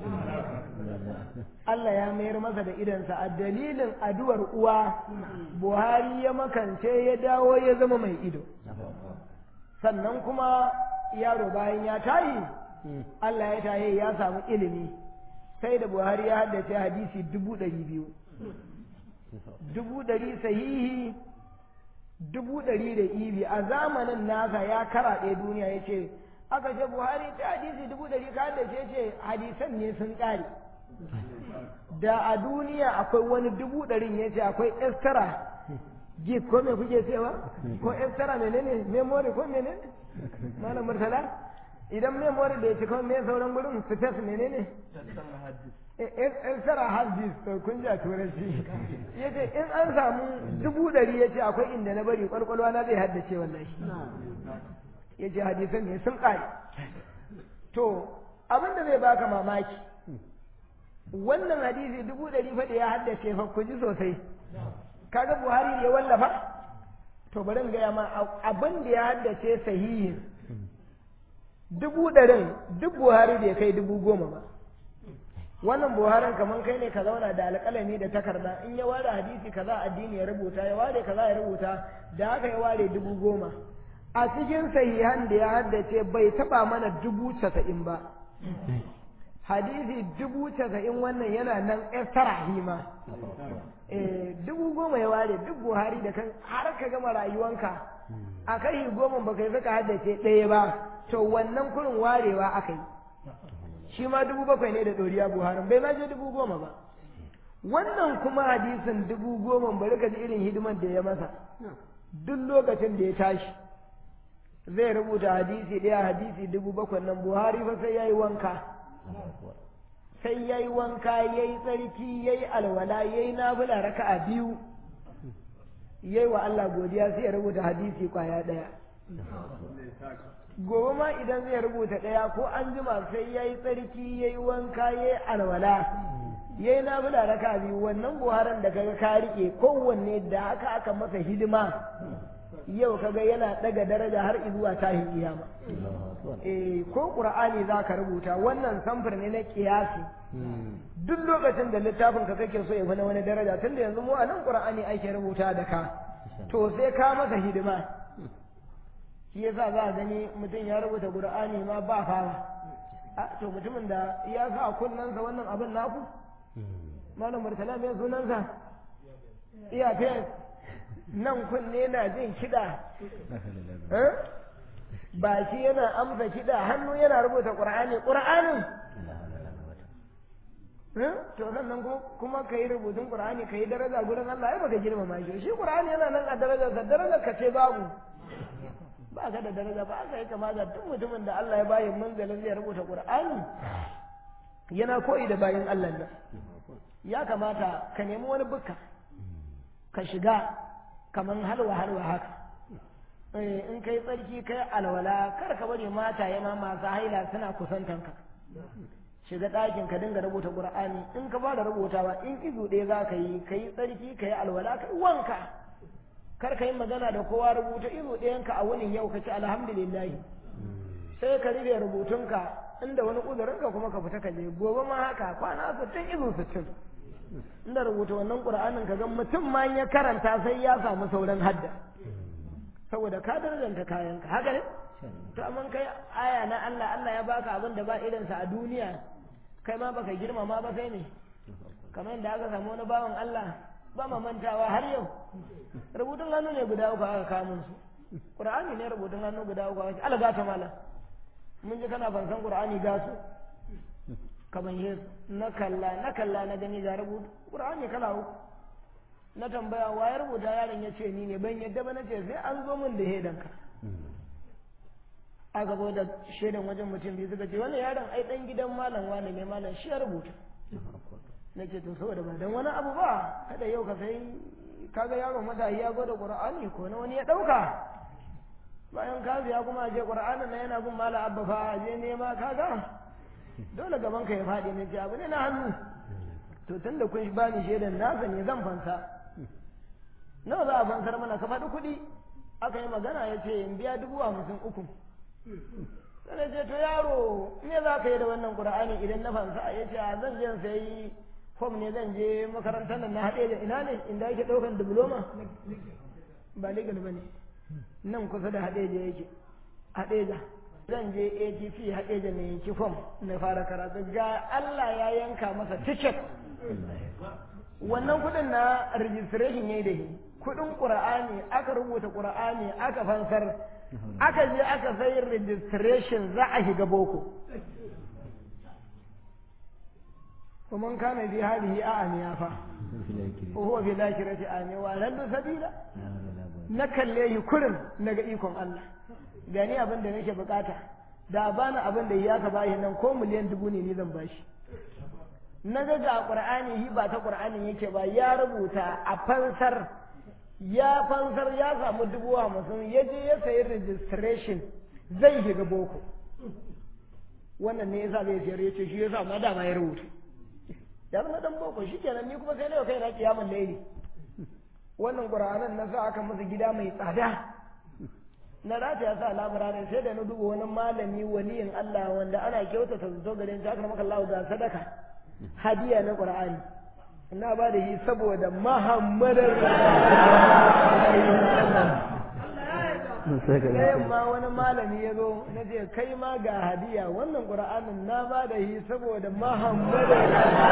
Allah ya mayar masa da idansa a dalilin addu'ar uwa Buhari ya makance ya dawo ya zama mai ido sannan kuma yaro bayan ya tayi Allah ya taye ya samu ilimi sai da Buhari ya haddace hadisi dubu ɗari biyu dubu ɗari sahihi dubu ɗari da ibi a zamanin nasa ya karaɗe duniya ya ce aka ce buhari ta hadisi dubu ɗari ka da ce ce hadisan ne sun ƙare da a duniya akwai wani dubu ɗarin ya ce akwai extra gig ko me kuke cewa ko extra menene memory ko menene malam murtala idan memory da ya ci kawai me sauran gurin space menene extra hard disk to kun ji a turanci ya ce in an samu dubu ɗari ya ce akwai inda na bari ƙwarƙwalwa na zai haddace wallahi ya ce hadisan ne sun ƙare to abin da zai baka mamaki wannan hadisi dubu ɗari fa da ya haddace fa ku ji sosai kaga buhari ya wallafa to bari in gaya ma abin da ya haddace sahihin dubu ɗarin duk buhari da ya kai dubu goma ba wannan buharin kamar kai ne ka zauna da alƙalami da takarda in ya ware hadisi kaza addini ya rubuta ya ware kaza ya rubuta da haka ya ware dubu goma a cikin sahihan da ya haddace bai taba mana dubu casa'in ba hadisi dubu casa'in wannan yana nan estara hima eh dubu goma ya ware duk buhari da kan har ka gama rayuwanka a kai goma ba kai saka haddace ɗaya ba to wannan kurin warewa aka yi shi ma dubu bakwai ne da ɗoriya buharin bai ma je dubu goma ba wannan kuma hadisin dubu goma bari ka ji irin hidimar da ya masa duk lokacin da ya tashi zai rubuta hadisi ɗaya hadisi dubu bakwai nan buhari fa sai ya yi wanka sai ya yi wanka ya yi tsarki ya yi alwala ya yi nafila raka'a biyu ya yi wa Allah godiya sai ya rubuta hadisi kwaya ɗaya gobe ma idan zai rubuta ɗaya ko an jima sai ya yi tsarki ya yi wanka ya yi alwala ya yi nafila raka biyu wannan buharan da kaga ka riƙe kowanne da haka aka masa hidima yau kaga yana ɗaga daraja har zuwa tahin kiyama eh ko qur'ani za ka rubuta wannan samfur ne na kiyasi duk lokacin da littafin ka kake so ya fi na wani daraja tunda yanzu mu a nan qur'ani ake rubuta da ka to sai ka masa hidima shi yasa za a gani mutum ya rubuta qur'ani ma ba fara a to mutumin da ya sa kunnansa wannan abin naku malam murtala mai sunansa iya fes nan kunne na jin kiɗa ba shi yana amsa kiɗa hannu yana rubuta ƙur'ani ƙur'anin to sannan kuma ka yi rubutun ƙur'ani ka yi daraja gurin Allah ai baka girmama shi shi ƙur'ani yana nan a darajarsa darajar ka ce babu ba ka da daraja ba ka yi kama da duk mutumin da Allah ya bayi manzalin zai rubuta Qur'ani yana koyi da bayin Allah nan ya kamata ka nemi wani bukka ka shiga kaman halwa halwa haka in kai tsarki kai alwala kar ka bari mata yana masu haila suna kusantanka shiga ɗakin ka dinga rubuta Qur'ani in ka fara rubutawa in izu ɗaya za ka yi ka yi tsarki ka yi alwala ka yi wanka kar ka yi magana da kowa rubuta izu ɗayanka a wani yau ka ce alhamdulillah sai ka rufe rubutunka inda wani uzurinka kuma ka fita ka je gobe ma haka kwana sittin izu sittin inda rubuta wannan ƙur'anin ka ga mutum ma ya karanta sai ya samu sauran hadda saboda ka darajanta kayanka haka ne to amma kai aya na Allah Allah ya baka abin da ba irinsa a duniya kai ma baka girmama ba sai ne kamar yadda aka samu wani bawan Allah ba ma mantawa har yau rubutun hannu ne guda uku aka kamun su qur'ani ne rubutun hannu guda uku aka Allah gata mala mun ji kana ban san qur'ani ga su kaman yesu na kalla na kalla na gani ga rubutu qur'ani kala uku na tambaya wa ya rubuta yaron ya ce ni ne ban yadda ba na ce sai an zo min da hedanka aka zo da shaidan wajen mutum biyu suka ce wannan yaron ai dan gidan malam wane ne malam shi ya rubuta na ce to saboda ba dan wani abu ba kada yau ka sai kaga yaron matahi ya gwada qur'ani ko na wani ya dauka bayan ka ya kuma je qur'anin na yana bin mala abba fa je nema kaga dole gaban ka ya fadi ne ce abu ne na hannu to tunda kun bani shaidan nasa ne zan fansa nawa za a fansar mana ka faɗi kuɗi aka yi magana ya ce in biya dubu hamsin uku sai ce to yaro me za ka yi da wannan qur'ani idan na fansa ya ce a zan je sai fom ne zan je makarantar nan na haɗe da ina ne inda yake ɗaukan diploma ba legal ba ne nan kusa da haɗe da yake haɗe da zan je atp haɗe da ne yanki fom na fara karatu ga Allah ya yanka masa ticket wannan kuɗin na registration ya yi da shi kuɗin ƙura'ani aka rubuta ƙura'ani aka fansar aka je aka sayi registration za a shiga boko ومن كان في هذه أعمى فا وهو في الآخرة أعمى وأضل سبيلا نكله كرم نجيكم الله gani abin da nake bukata da bani abin da ya ka bashi nan ko miliyan dubu ne ni zan bashi na ga ga qur'ani hi ba ta qur'anin yake ba ya rubuta a fansar ya fansar ya samu dubu hamsin ya je ya sayi registration zai shiga boko wannan ne yasa zai sayar ya ce shi yasa ma dama ya rubuta ya zama dan boko shi kenan ni kuma sai na kai na kiyamun laili wannan qur'anan na sa aka masa gida mai tsada na rata ya sa labarai sai da na duba wani malami waliyin Allah wanda ana kyautata zato gare shi aka maka Allah ga sadaka hadiya na qur'ani ina ba da shi saboda muhammadin sai ma wani malami ya zo na ce kai ma ga hadiya wannan qur'anin na ba da shi saboda muhammadin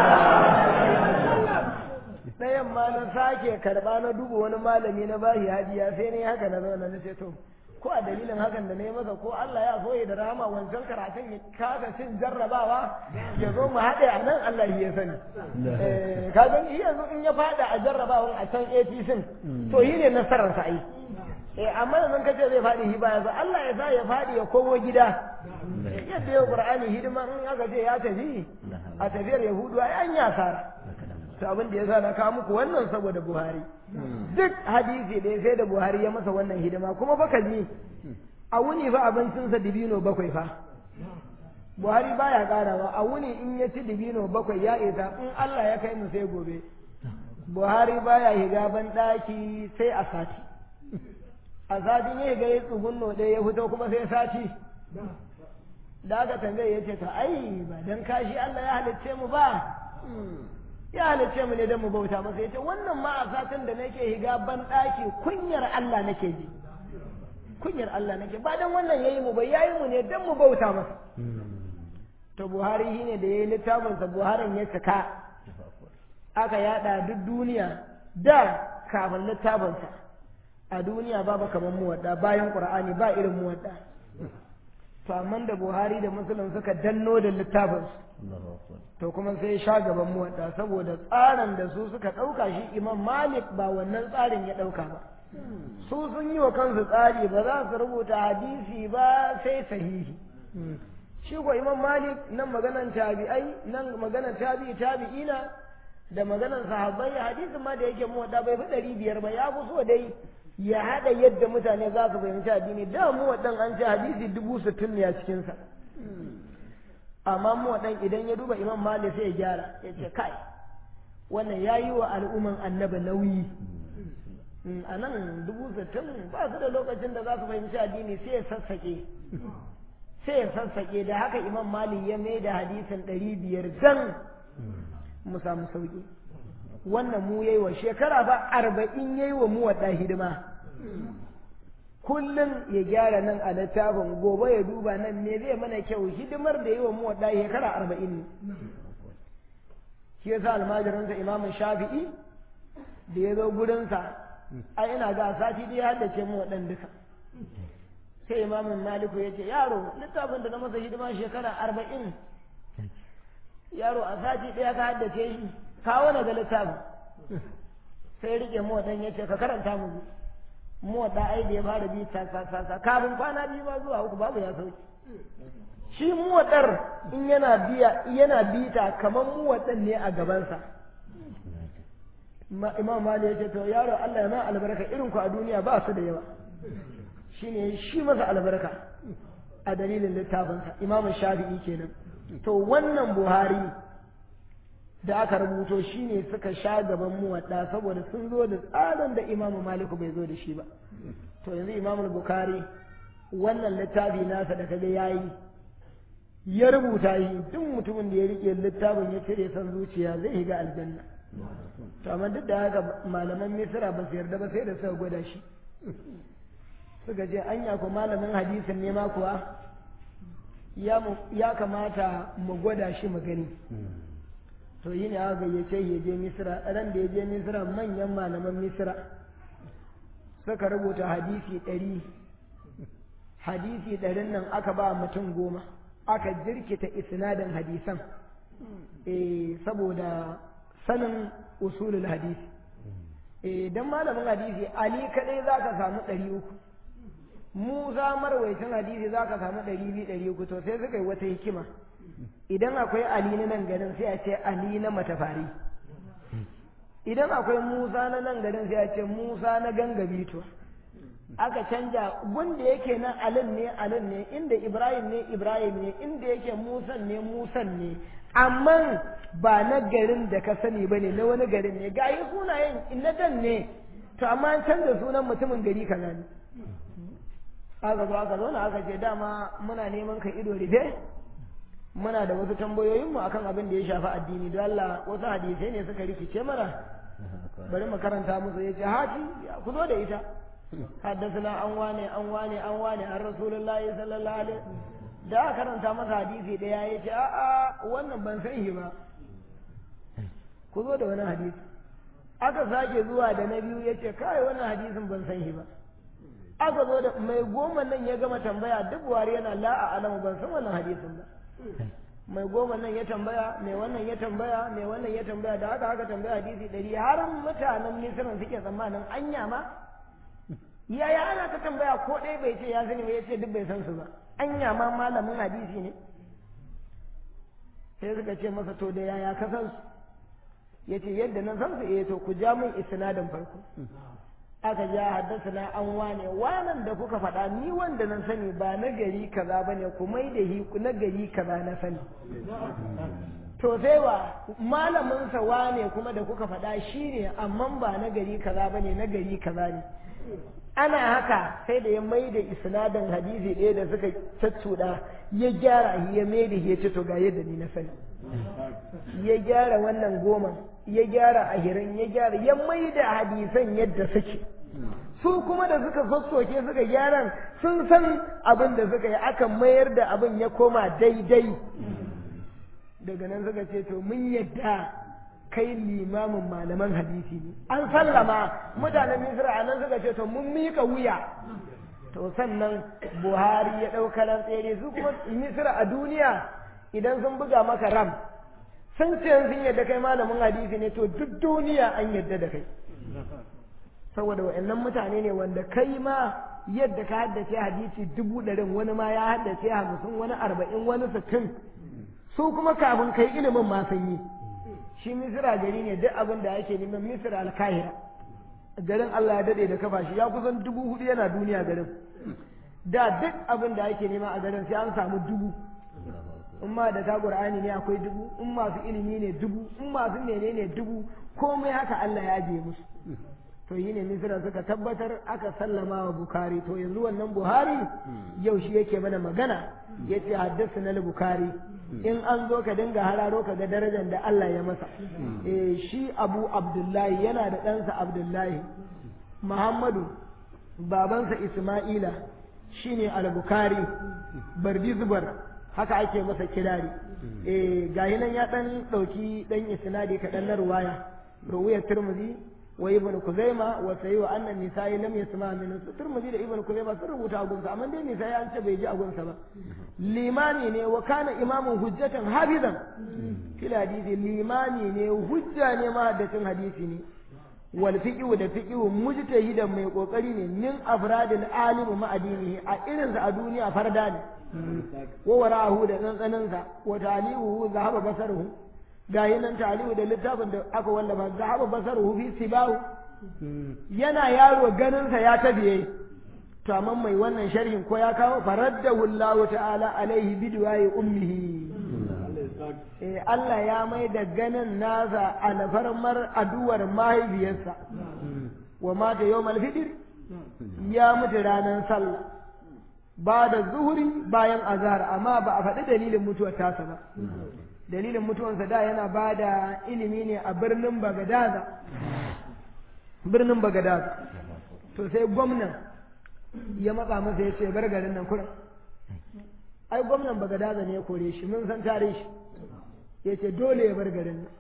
ɗayan ma na sake karɓa na duba wani malami na bashi hadiya sai ne haka na zauna na ce to ko a dalilin hakan da na yi masa ko Allah ya so ya da rahama wancan karatun ya kasa cin jarrabawa ya zo mu haɗe a nan Allah ya sani ka gani shi yanzu in ya faɗa a jarrabawan a can APC to yi ne nasarar sa ai eh amma yanzu ka ce zai faɗi shi baya Allah ya sa ya faɗi ya komo gida yadda ya Qur'ani hidima in aka ce ya tafi a tafiyar Yahudu ai an ya sara to abin da ya sa na kawo muku wannan saboda Buhari duk hadisi da sai da Buhari ya masa wannan hidima kuma baka ji a wuni fa abincinsa dibino bakwai fa Buhari baya karawa a wuni in ya ci dibino bakwai ya isa in Allah ya kai mu sai gobe Buhari baya higa ban daki sai a sati a satin ya higa ya tsugunno ɗaya ya fito kuma sai sati da aka tambaye ya ce to ai ba dan kashi Allah ya halicce mu ba ya halicce mu ne don mu bauta masa ya ce wannan ma a satin da nake higa ban ɗaki kunyar Allah nake ji kunyar Allah nake ba don wannan yayi mu ba yayi mu ne don mu bauta masa to Buhari shi ne da yayi littafin sa Buharin ya cika aka yada duk duniya da kafin littafin sa a duniya babu kamar muwadda bayan Qur'ani ba irin muwadda to amma da Buhari da Muslim suka danno da littafin su to kuma sai sha gaban muwadda saboda tsarin da su suka ɗauka shi imam malik ba wannan tsarin ya ɗauka ba su sun yi wa kansu tsari ba za su rubuta hadisi ba sai sahihi shi ko imam malik nan maganan tabi'ai nan maganan tabi'i tabi'ina da maganan sahabbai hadisin ma da yake muwadda bai fi ɗari biyar ba ya fi so dai ya haɗa yadda mutane za su fahimci addini da muwaddan an ce hadisi dubu sittin ne a cikinsa amma mu dan idan ya duba imam malik sai ya gyara ya ce kai wannan ya yi wa al'umman annaba nauyi a nan dubu sittin ba su da lokacin da za su fahimci addini sai ya sassaƙe sai ya sassaƙe da haka imam malik ya mai da hadisin ɗari biyar dan mu samu sauƙi wannan mu yayi wa shekara ba arba'in yayi wa mu wadda hidima kullum ya gyara nan a littafin gobe ya duba nan ne zai mana kyau hidimar da yi wa mu wadda shekara arba'in ne shi yasa almajirinsa imamun shafi'i da ya zo gurinsa a ina ga sati da ya haddace mu waɗan duka sai imamun maliku ya ce yaro littafin da na masa hidima shekara arba'in yaro a sati ɗaya ka haddace shi kawo na ga littafin sai rike mu waɗan ya ce ka karanta mu muwaɗa ai da ya fara bi ta sa sa sa kafin kwana biyu ma zuwa uku babu ya sauki shi muwaɗar in yana biya yana bita kamar muwaɗan ne a gabansa imam mali ya ce to yaro Allah ya ma albarka irin ku a duniya ba su da yawa shine shi masa albarka a dalilin littafinsa imam shafi'i kenan to wannan buhari da aka rubuto shi ne suka sha gaban muwadda saboda sun zo da tsarin da imamu maliku bai zo da shi ba to yanzu imamu bukari wannan littafi nasa da kaga yayi ya rubuta shi duk mutumin da ya rike littafin ya cire san zuciya zai shiga aljanna to amma duk da haka malaman misira ba su yarda ba sai da suka gwada shi suka ce anya ko malamin hadisin ne ma kuwa ya kamata mu gwada shi mu gani to yi ne aka gayyace ya je misira ran da ya je misira manyan malaman misira suka rubuta hadisi ɗari hadisi ɗarin nan aka ba mutum goma aka jirkita isnadin hadisan eh saboda sanin usulul hadisi eh dan malamin hadisi ali kadai zaka samu ɗari uku mu za marwaitin hadisi zaka samu ɗari biyu ɗari uku to sai suka yi wata hikima idan akwai ali na nan garin sai a ce ali na matafari idan akwai musa na nan garin sai a ce musa na gangabito aka canja gunda yake nan alin ne alin ne inda ibrahim ne ibrahim ne inda yake musan ne musan ne amma ba na garin da ka sani ba ne na wani garin ne ga yi sunayen na dan ne to amma an canza sunan mutumin gari kaza ne aka zo aka zauna aka ce dama muna neman ka ido rufe muna da wasu tambayoyinmu akan abin da ya shafi addini don Allah wasu hadisai ne suka rikice mana bari mu karanta musu ya ce hati ku zo da ita haddasana an wane an wane an wane an rasulullahi sallallahu alaihi da aka karanta masa hadisi daya ya ce a'a wannan ban san shi ba ku zo da wani hadisi aka sake zuwa da na biyu ya ce kai wannan hadisin ban san shi ba aka zo da mai goma nan ya gama tambaya duk buhari yana la'a alamu ban san wannan hadisin ba mai goma nan ya tambaya mai wannan ya tambaya mai wannan ya tambaya da haka haka tambaya hadisi ɗari har mutanen misiran suke tsammanin anya ma yaya ana ta tambaya ko ɗaya bai ce ya sani ba ya ce duk bai san su ba anya ma malamin hadisi ne sai suka ce masa to da yaya ka san su ya ce yadda na san su eh to ku ja min isnadin farko aka ja haddasa na an wane wanan da kuka faɗa ni wanda na sani ba na gari kaza ba ne ku mai da hi na gari kaza na sani to sai wa malaminsa wane kuma da kuka faɗa shi ne amma ba na gari kaza ba ne na gari kaza ne ana haka sai da ya mai da isnadin hadisi ɗaya da suka caccuɗa ya gyara ya mai da ya ce to ga yadda ni na sani ya gyara wannan goma ya gyara ahirin ya gyara ya mai da hadisan yadda suke su kuma da suka sassoke suka gyaran sun san abin da suka yi aka mayar da abin ya koma daidai daga nan suka ce to mun yadda kai limamin malaman hadisi ne an sallama mutanen misra a nan suka ce to mun mika wuya to sannan buhari ya ɗauka tsere su kuma misra a duniya idan sun buga maka ram sun ce sun yadda kai malamin hadisi ne to duk duniya an yadda da kai saboda wa'annan mutane ne wanda kai ma yadda ka haddace hadisi dubu ɗarin wani ma ya haddace hamsin wani arba'in wani sittin su kuma kafin kai ilimin ma sun yi shi misira gari ne duk abin da ake neman misira alkahira garin Allah ya daɗe da kafa shi ya kusan dubu hudu yana duniya garin da duk abin da ake nema a garin sai an samu dubu in ma da ta qur'ani ne akwai dubu in masu ilimi ne dubu in masu menene dubu komai haka Allah ya je musu to yi ne misira suka tabbatar aka sallama wa bukari to yanzu wannan buhari yau shi yake mana magana ya ce haddasa na bukari in an zo ka dinga hararo ka ga darajar da Allah ya masa eh shi abu abdullahi yana da ɗansa abdullahi muhammadu babansa isma'ila shine al-bukari bardi zubar haka ake masa kirari eh gahi nan ya dan dauki dan isnadi kaɗan na ruwaya ruwayar turmuzi wa ibn kuzaima wa sayi wa annan nisa'i lam yasma min turmuzi da ibn kuzaima sun rubuta a gunsa amma dai nisa'i an ce bai ji a gunsa ba limani ne wa kana imamun hujjatan hafizan fil hadisi limani ne hujja ne ma haddacin hadisi ne wal fiqhu da fiqhu mujtahidan mai kokari ne min afradil alim ma adinihi a irin sa a duniya farda ne wa wara'ahu da tsantsaninsa wa talihu zahaba basaruhu gayi nan talihu da littafin da aka wallafa zahaba basaruhu fi sibahu yana yaro ganinsa ya tafiye to amma mai wannan sharhin ko ya kawo faraddahu Allah ta'ala alaihi bidwayi ummihi eh Allah ya mai da ganin nasa alfarmar aduwar mahaifiyarsa wa mata yawmal fitr ya mutu ranar sallah ba da zuhuri bayan azhar amma ba a faɗi dalilin mutuwar tasa ba dalilin mutuwansa da yana ba da ilimi ne a birnin bagadaza birnin bagadaza to sai gwamnan ya matsa masa ya ce bar garin nan kurin ai gwamnan bagadaza ne ya kore shi mun san tare shi ya ce dole ya bar garin nan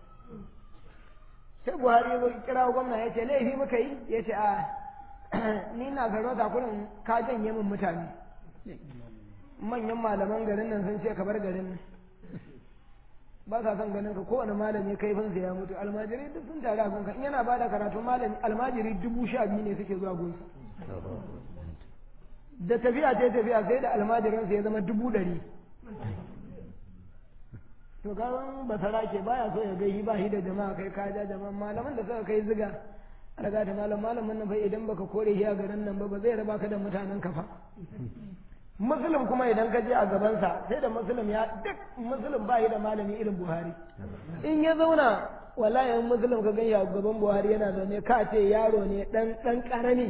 sai buhari ya kira gwamna ya ce laifi muka yi ya ce a ni na sarauta kurin ka janye min mutane manyan malaman garin nan sun ce ka bar garin nan ba sa son ganin ka kowane malami kaifinsa ya mutu almajirai duk sun tare a gunka in yana ba da karatu malami almajiri dubu sha biyu ne suke zuwa gunsa da tafiya ta tafiya sai da almajiransa ya zama dubu ɗari to kawan basara ke baya so ya gaihi ba shi da jama'a kai ka ja jama'a malaman da suka kai ziga daga ta malam malamin nan fa idan baka kore shi a garin nan ba ba zai raba ka da mutanen ka fa musulun kuma idan ka je a gabansa sai da musulun ya duk musulun ba yi da malami irin buhari in ya zauna wallahi in musulun ka gan a gaban buhari yana zaune ka ce yaro ne dan dan karami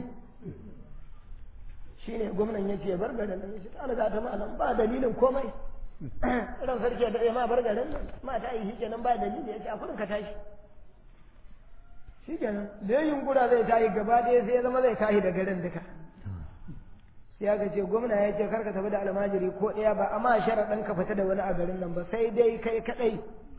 shine gwamnan ya ce bar garin nan yace ta riga ta malam ba dalilin komai ran sarki da ma bar garin nan ma ta yi shikenan ba dalili yace a kudin ka tashi shikenan da yin yunkura zai tashi gaba ɗaya sai ya zama zai tashi da garin duka sai aka ce gwamna ya ce karka tafi da almajiri ko ɗaya ba amma sharaɗin ka fita da wani a garin nan ba sai dai kai kaɗai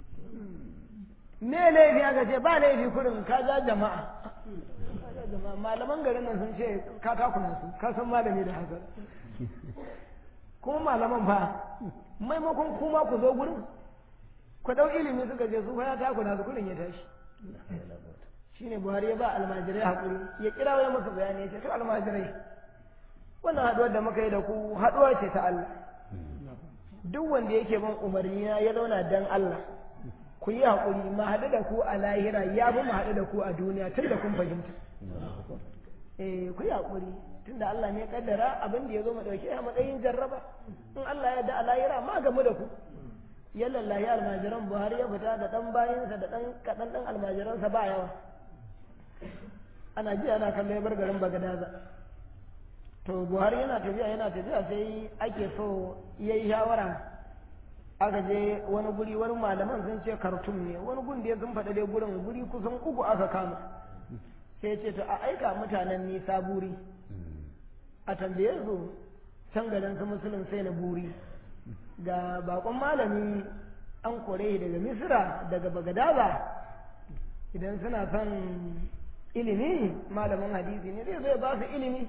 me laifi aka ce ba laifi kurin ka ja jama'a malaman garin nan sun ce ka takuna su ka san malami da haka kuma malaman fa maimakon kuma ku zo gurin ku ɗau ilimi suka ce su fa ya takuna su kurin ya tashi shine buhari ya ba almajirai haƙuri ya kira wai musu bayani ya ce to almajirai wannan haɗuwar da muka yi da ku haɗuwa ce ta Allah duk wanda yake bin umarni na ya zauna dan Allah ku yi haƙuri ma haɗu da ku a lahira ya bi mu haɗu da ku a duniya tun da kun fahimta eh ku yi haƙuri tun da Allah ne kaddara abin da ya zo mu ɗauke a matsayin jarraba in Allah ya da a lahira ma gamu da ku ya lallahi almajiran Buhari ya fita da ɗan bayansa da ɗan kaɗan ɗan almajiransa ba yawa ana ji ana kallon bar garin Bagadaza to buhari yana tafiya yana tafiya sai ake so ya yi shawara aka je wani guri wani malaman sun ce kartum ne wani gun da ya sun faɗa dai gurin guri kusan uku aka kama sai ce to a aika mutanen nisa buri a tambaye su can garin su musulun sai na buri ga bakon malami an kore daga misira daga bagadaza idan suna son ilimi malamin hadisi ne zai zai ba su ilimi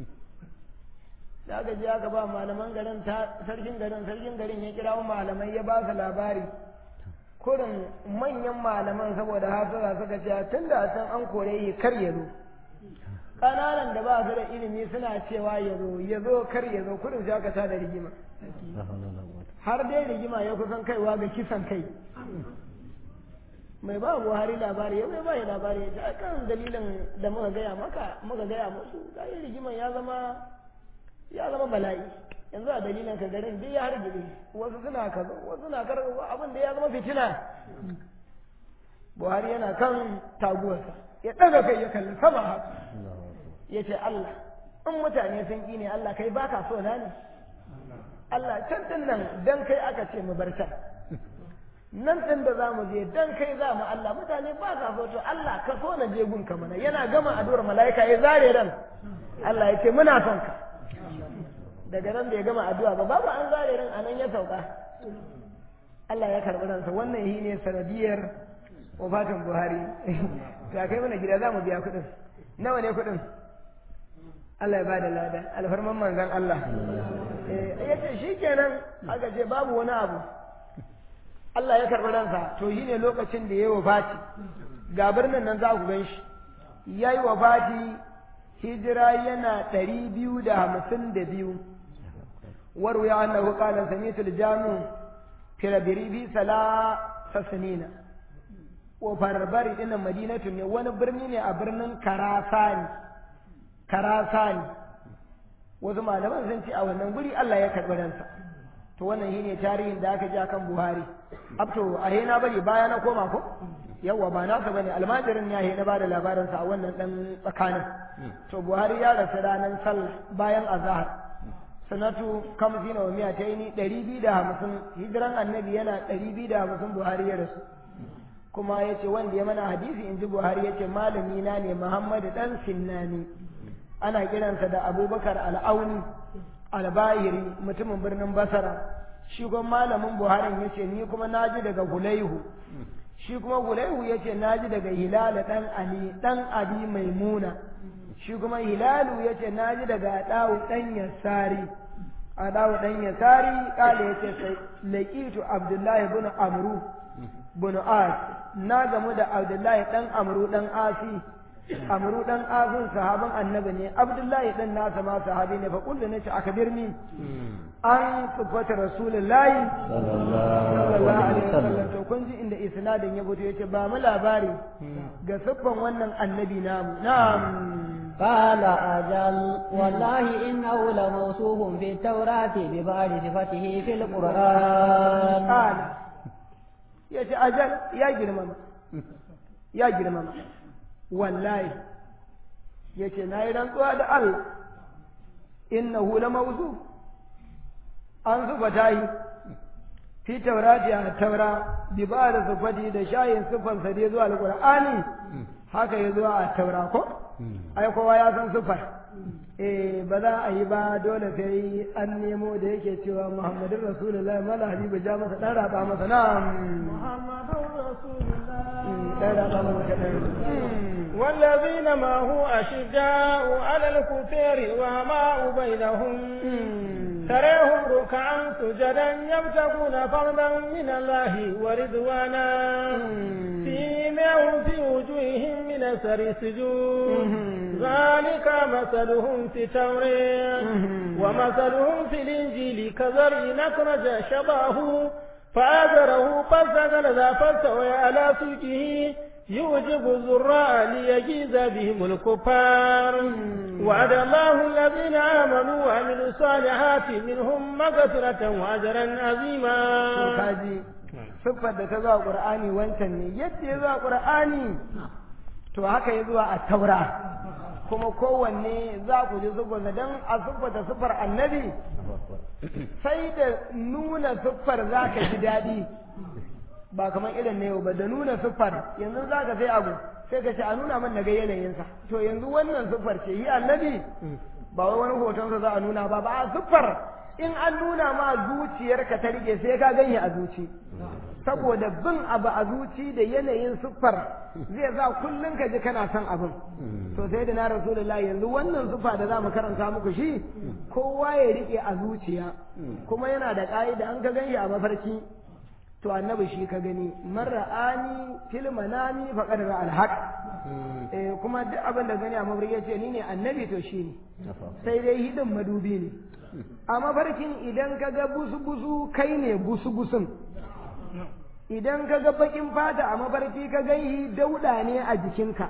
da aka je aka ba malaman garin sarkin garin sarkin garin ya kira malamai ya ba su labari kurin manyan malaman saboda hasara suka ce tun da san an kore yi kar ya zo ƙananan da ba su da ilimi suna cewa ya zo ya zo kar ya zo kurin sai aka tada rigima har dai rigima ya kusan kaiwa ga kisan kai mai ba buhari labari ya mai ba ya labari ya kan dalilin da muka gaya maka muka gaya musu ga rigiman ya zama ya zama bala'i yanzu a dalilin ka garin duk ya hargitse wasu suna kaza wasu na kar abin da ya zama fitina buhari yana kan taguwarsa ya ɗaga kai ya kalli sama haka ya ce allah in mutane sun ƙi ne allah kai baka so na ne allah can din nan dan kai aka ce mu bar can nan ɗin da za mu je dan kai za mu allah mutane ba sa so to allah ka so na je gun ka mana yana gama addu'ar mala'ika ya zare ran allah ya ce muna son ka daga nan da ya gama addu'a ba babu an zare ran anan ya sauka Allah ya karɓi ransa wannan shi ne sanadiyar wafatin Buhari to kai mana gida za mu biya kuɗin nawa ne kuɗin Allah ya bada lada alfarman manzon Allah ya ce shi kenan aka ce babu wani abu Allah ya karɓi ransa to shi ne lokacin da ya yi wafati ga birnin nan za ku gan shi ya yi wafati hijira yana ɗari biyu da hamsin da biyu وروي أنه قال سميت الجامع في ربيبي ثلاث سنين وفربري إن مدينة وانا برني أبرن كراسان كراسان wasu malaman sun ce a wannan guri Allah ya karɓi ransa to wannan shine tarihin da aka ji akan Buhari abto a na bari baya na koma ko yawa ba nasa bane almajirin ya na bada labarin sa a wannan dan tsakanin to Buhari ya rasu ranar sallah bayan azhar sanatu kamsina wa miya ta yi ɗari biyu da hamsin hijiran annabi yana ɗari biyu da hamsin buhari ya rasu kuma ya ce wanda ya mana hadisi in ji buhari ya ce malami na ne muhammadu ɗan sinnani ana kiransa da abubakar al'auni albahiri mutumin birnin basara shi kuma malamin buharin ya ce ni kuma na ji daga hulaihu shi kuma hulaihu ya ce na ji daga hilala ɗan ali ɗan abi maimuna shi kuma hilalu ya ce na ji daga ɗawu ɗan yasari a ɗawu ɗan yasari ƙala ya ce sai laƙitu abdullahi bin amru bin as na gamu da abdullahi ɗan amru ɗan asi amru ɗan asin sahaban annabi ne abdullahi ɗan nasa ma sahabi ne fa kullu nace aka birni an sufata rasulullahi sallallahu alaihi wasallam to kun ji inda isnadin ya fito yace ba mu labari ga siffan wannan annabi namu na'am قال أجل والله إنه لموصوف في التوراة ببعض صفته في القرآن قال يا أجل يا جرمما ya girmama wallahi yace na yi rantsuwa da Allah innahu la mawzu an zuba tayi fi taurati a taura bi ba da sufati da shayin sufan sa dai zuwa alqur'ani haka ya zuwa a taura ko ai kowa ya san sufar eh ba za a yi ba dole sai an nemo da yake cewa muhammadin rasulullahi mala habibu ja masa dan raba masa na muhammadun rasulullahi dan raba masa kadan والذين معه أشداء على الكفار وماء بينهم تراهم ركعا سجدا يبتغون فضلا من الله ورضوانا فيماهم في وجوههم من أثر السجود ذلك مثلهم في التوراة ومثلهم في الإنجيل كزرع أخرج شبهه فآذره فاستغلظ فاستوى على سوقه يوجب الزراء ليجيز بهم الكفار وعد الله الذين آمنوا وعملوا الصالحات منهم مغفرة وأجرا عظيما kaji siffar da ta zuwa qur'ani wancan ne yadda ya zuwa qur'ani to haka ya zuwa a taura kuma kowanne za ku ji siffar dan a siffata siffar annabi sai da nuna siffar za ka ji daɗi ba kamar irin na yau ba da nuna siffar yanzu za ka sai abu sai ka ce a nuna man daga yanayinsa to yanzu wannan siffar ce yi annabi ba wai wani hotonsa za a nuna ba ba a siffar in an nuna ma zuciyarka ta rike sai ka ganye a zuci saboda bin abu a zuci da yanayin siffar zai sa kullum ka ji kana son abin to sai da na rasulullah yanzu wannan siffa da za mu karanta muku shi kowa ya rike a zuciya kuma yana da ƙa'ida an ka ganye a mafarki to annabi shi ka gani man ra'ani fil manami faqad ra'al haq eh kuma duk abin da gani a mafarki ce ni ne annabi to shi ne sai dai hidin madubi ne a mafarkin idan ka ga busu busu kai ne busu busun idan ka ga bakin fata a mafarki ka gaihi dauda ne a jikinka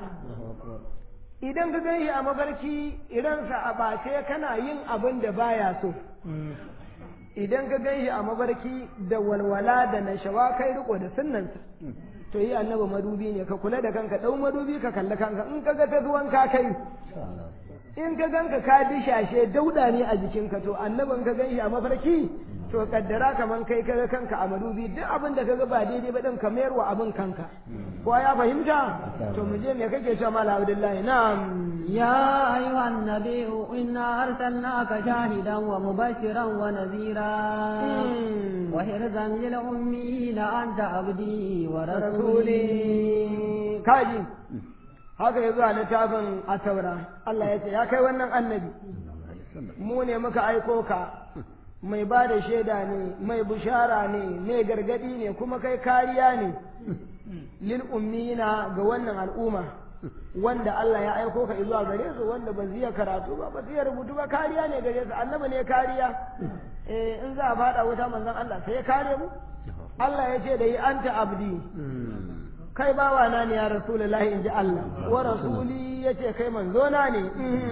idan ka gaihi a mafarki idansa a bace kana yin abin da baya so idan ka gan shi a mabarki da walwala da nashawa kai riko da sunnansa to yi annabi madubi ne ka kula da kanka dau madubi ka kalli kanka in ka ga ta zuwan ka kai in ka ganka ka dishashe dauda ne a jikinka to annabin ka gan shi a mafarki to kaddara kaman kai ka ga kanka a madubi duk abin da ka ga ba daidai ba din ka mayar wa abin kanka ko ya fahimta to mu je me kake cewa mala abdullahi na'am يا أيها النبي إنا أرسلناك شاهدا ومبشرا ونذيرا وحرزا للأميين أنت عبدي ورسولي kaji haka ya zuwa littafin a taura Allah ya ce ya kai wannan annabi mu ne muka aiko ka mai ba da shaida ne mai bushara ne mai gargadi ne kuma kai kariya ne lil ummiyina ga wannan al'umma wanda Allah ya aiko ka zuwa gare su wanda ba zai karatu ba ba zai rubutu ba kariya ne gare su annabi ne kariya eh in za a fada wuta manzon Allah sai ya kare mu Allah ya ce da yi anta abdi kai bawa na ne ya rasulullahi inji Allah wa rasuli yace kai manzo na ne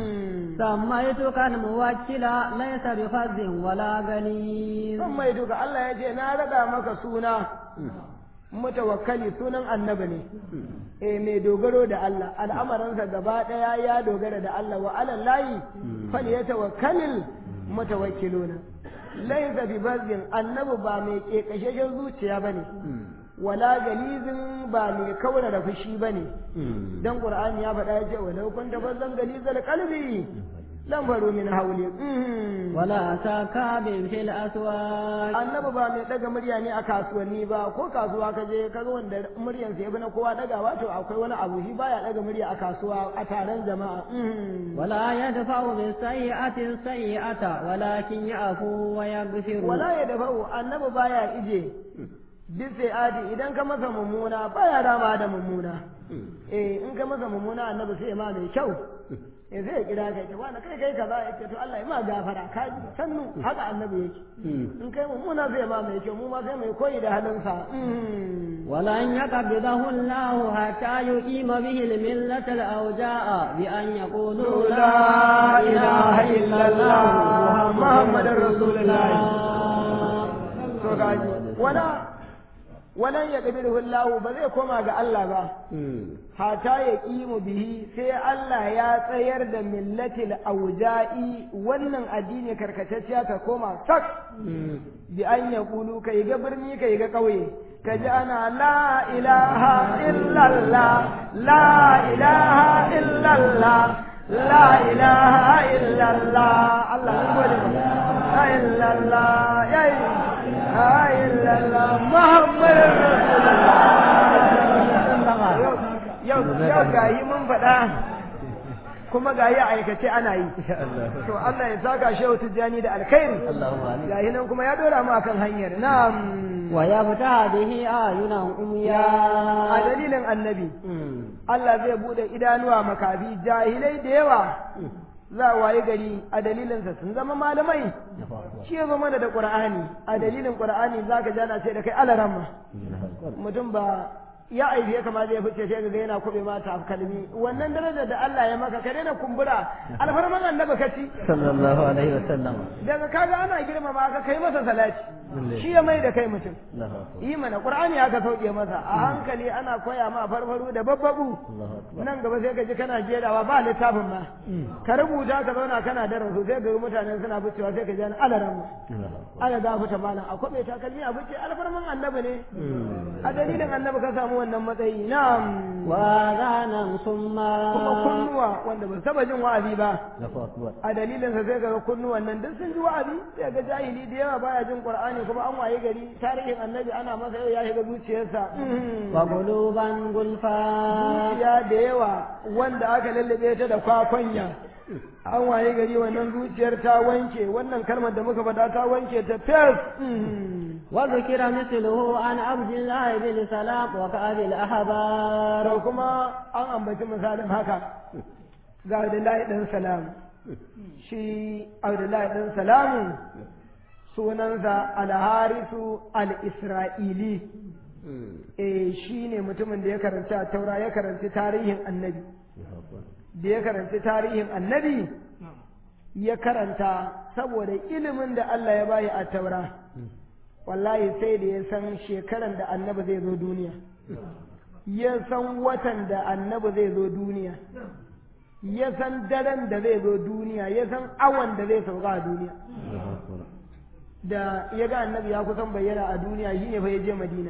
سميتك الموكل ليس بفز ولا غني سميتك الله yace na rada maka suna mutawakkali sunan annabi ne eh mai dogaro da Allah al'amuransa gaba daya ya dogara da Allah wa alal layi fal yatawakkalul mutawakkiluna laysa bi bazin annabi ba mai kekasheshen zuciya bane wala galizin ba mai kaura da fushi bane dan qur'ani ya faɗa ya ce walau kunta bazan galizal qalbi lam faru min hawli ولا سكاب في الأسواق annabi ba mai daga murya ne a kasuwanni ba ko kasuwa ka je kaga wanda muryan sa yafi na kowa dagawa to akwai wani abu shi baya daga murya a kasuwa a taron jama'a ولا يدفع بالسيئة السيئة ولكن يعفو ويغفر wala ya dafa'u annabi baya ije bisa adi idan ka masa mummuna baya rama da mummuna eh in ka masa mummuna annabi sai ma mai kyau eh sai ya kira kai ce wani kai kai kaza yake to Allah ya ma gafara ka ji sannu haka annabi yake in kai mummuna zai ma mai kyau mu ma sai mai koyi da halinsa ولن يقبضه الله حتى يقيم به الملة الأوجاء بأن يقولوا لا إله إلا الله محمد رسول الله to gaji wala walan ya qabilu Allah ba zai koma ga Allah ba hata ya kimu bihi sai Allah ya tsayar da millatil auja'i wannan addini karkatacciya ta koma sak bi an ya kulu kai ga birni kai ga ƙauye ka ji ana la ilaha illallah la ilaha illallah la ilaha illallah Allah mun gode la illallah ya la illallah muhammadur rasulullah yau yau gayi mun faɗa kuma gayi a aikace ana yi to Allah ya saka shehu tijjani da alkhairi gayi nan kuma ya dora mu akan hanyar na'am wa ya fita bihi ayunan umya a dalilin annabi Allah zai bude idanuwa makafi jahilai da yawa za a waye gari a dalilinsa sun zama malamai shi ya zama da qur'ani a dalilin qur'ani zaka jana ce da kai alaramma mutum ba ya aife kama zai fice sai ga yana kube mata kalmi wannan darajar da Allah ya maka ka daina kumbura alfarman annabi ka ci sallallahu alaihi wasallam daga kaga ana girmama ka kai masa salati shi ya mai da kai mutum yi mana qur'ani aka sauke masa a hankali ana koya ma farfaru da babbabu nan gaba sai ka ji kana jerawa ba littafin ma ka rubuta ka zauna kana darasu sai ga mutanen suna ficewa sai ka ji an alaran ala da fita malam a kwabe takalmi a fice alfarman annabi ne a dalilin annabi ka samu wannan matsayi na'am wa zanan summa kuma kunnuwa wanda ba saba jin wa'azi ba a dalilin sa sai ga kunnuwan nan duk sun ji wa'azi sai ga jahili da yawa baya jin qur'ani kuma an waye gari tarihin annabi ana masa yau ya shiga zuciyarsa wa quluban gulfa zuciya da yawa wanda aka lallabe ta da kwakwanya an waye gari wannan zuciyar ta wanke wannan kalmar da muka faɗa ta wanke ta fes وذكر مثله عن عبد الله بن سلام وكأب الأحبار to kuma an ambaci misalin haka ga Abdullahi dan Salam shi Abdullahi dan Salamu sunansa Al-Harisu Al-Isra'ili eh shine mutumin da ya karanta taura ya karanci tarihin annabi da ya karanci tarihin annabi ya karanta saboda ilimin da Allah ya bayi a taura wallahi sai da ya san shekaran da annabi zai zo duniya ya san watan da annabi zai zo duniya ya san daren da zai zo duniya ya san awan da zai sauka a duniya da ya ga annabi ya kusan bayyana a duniya shi ne fa ya je madina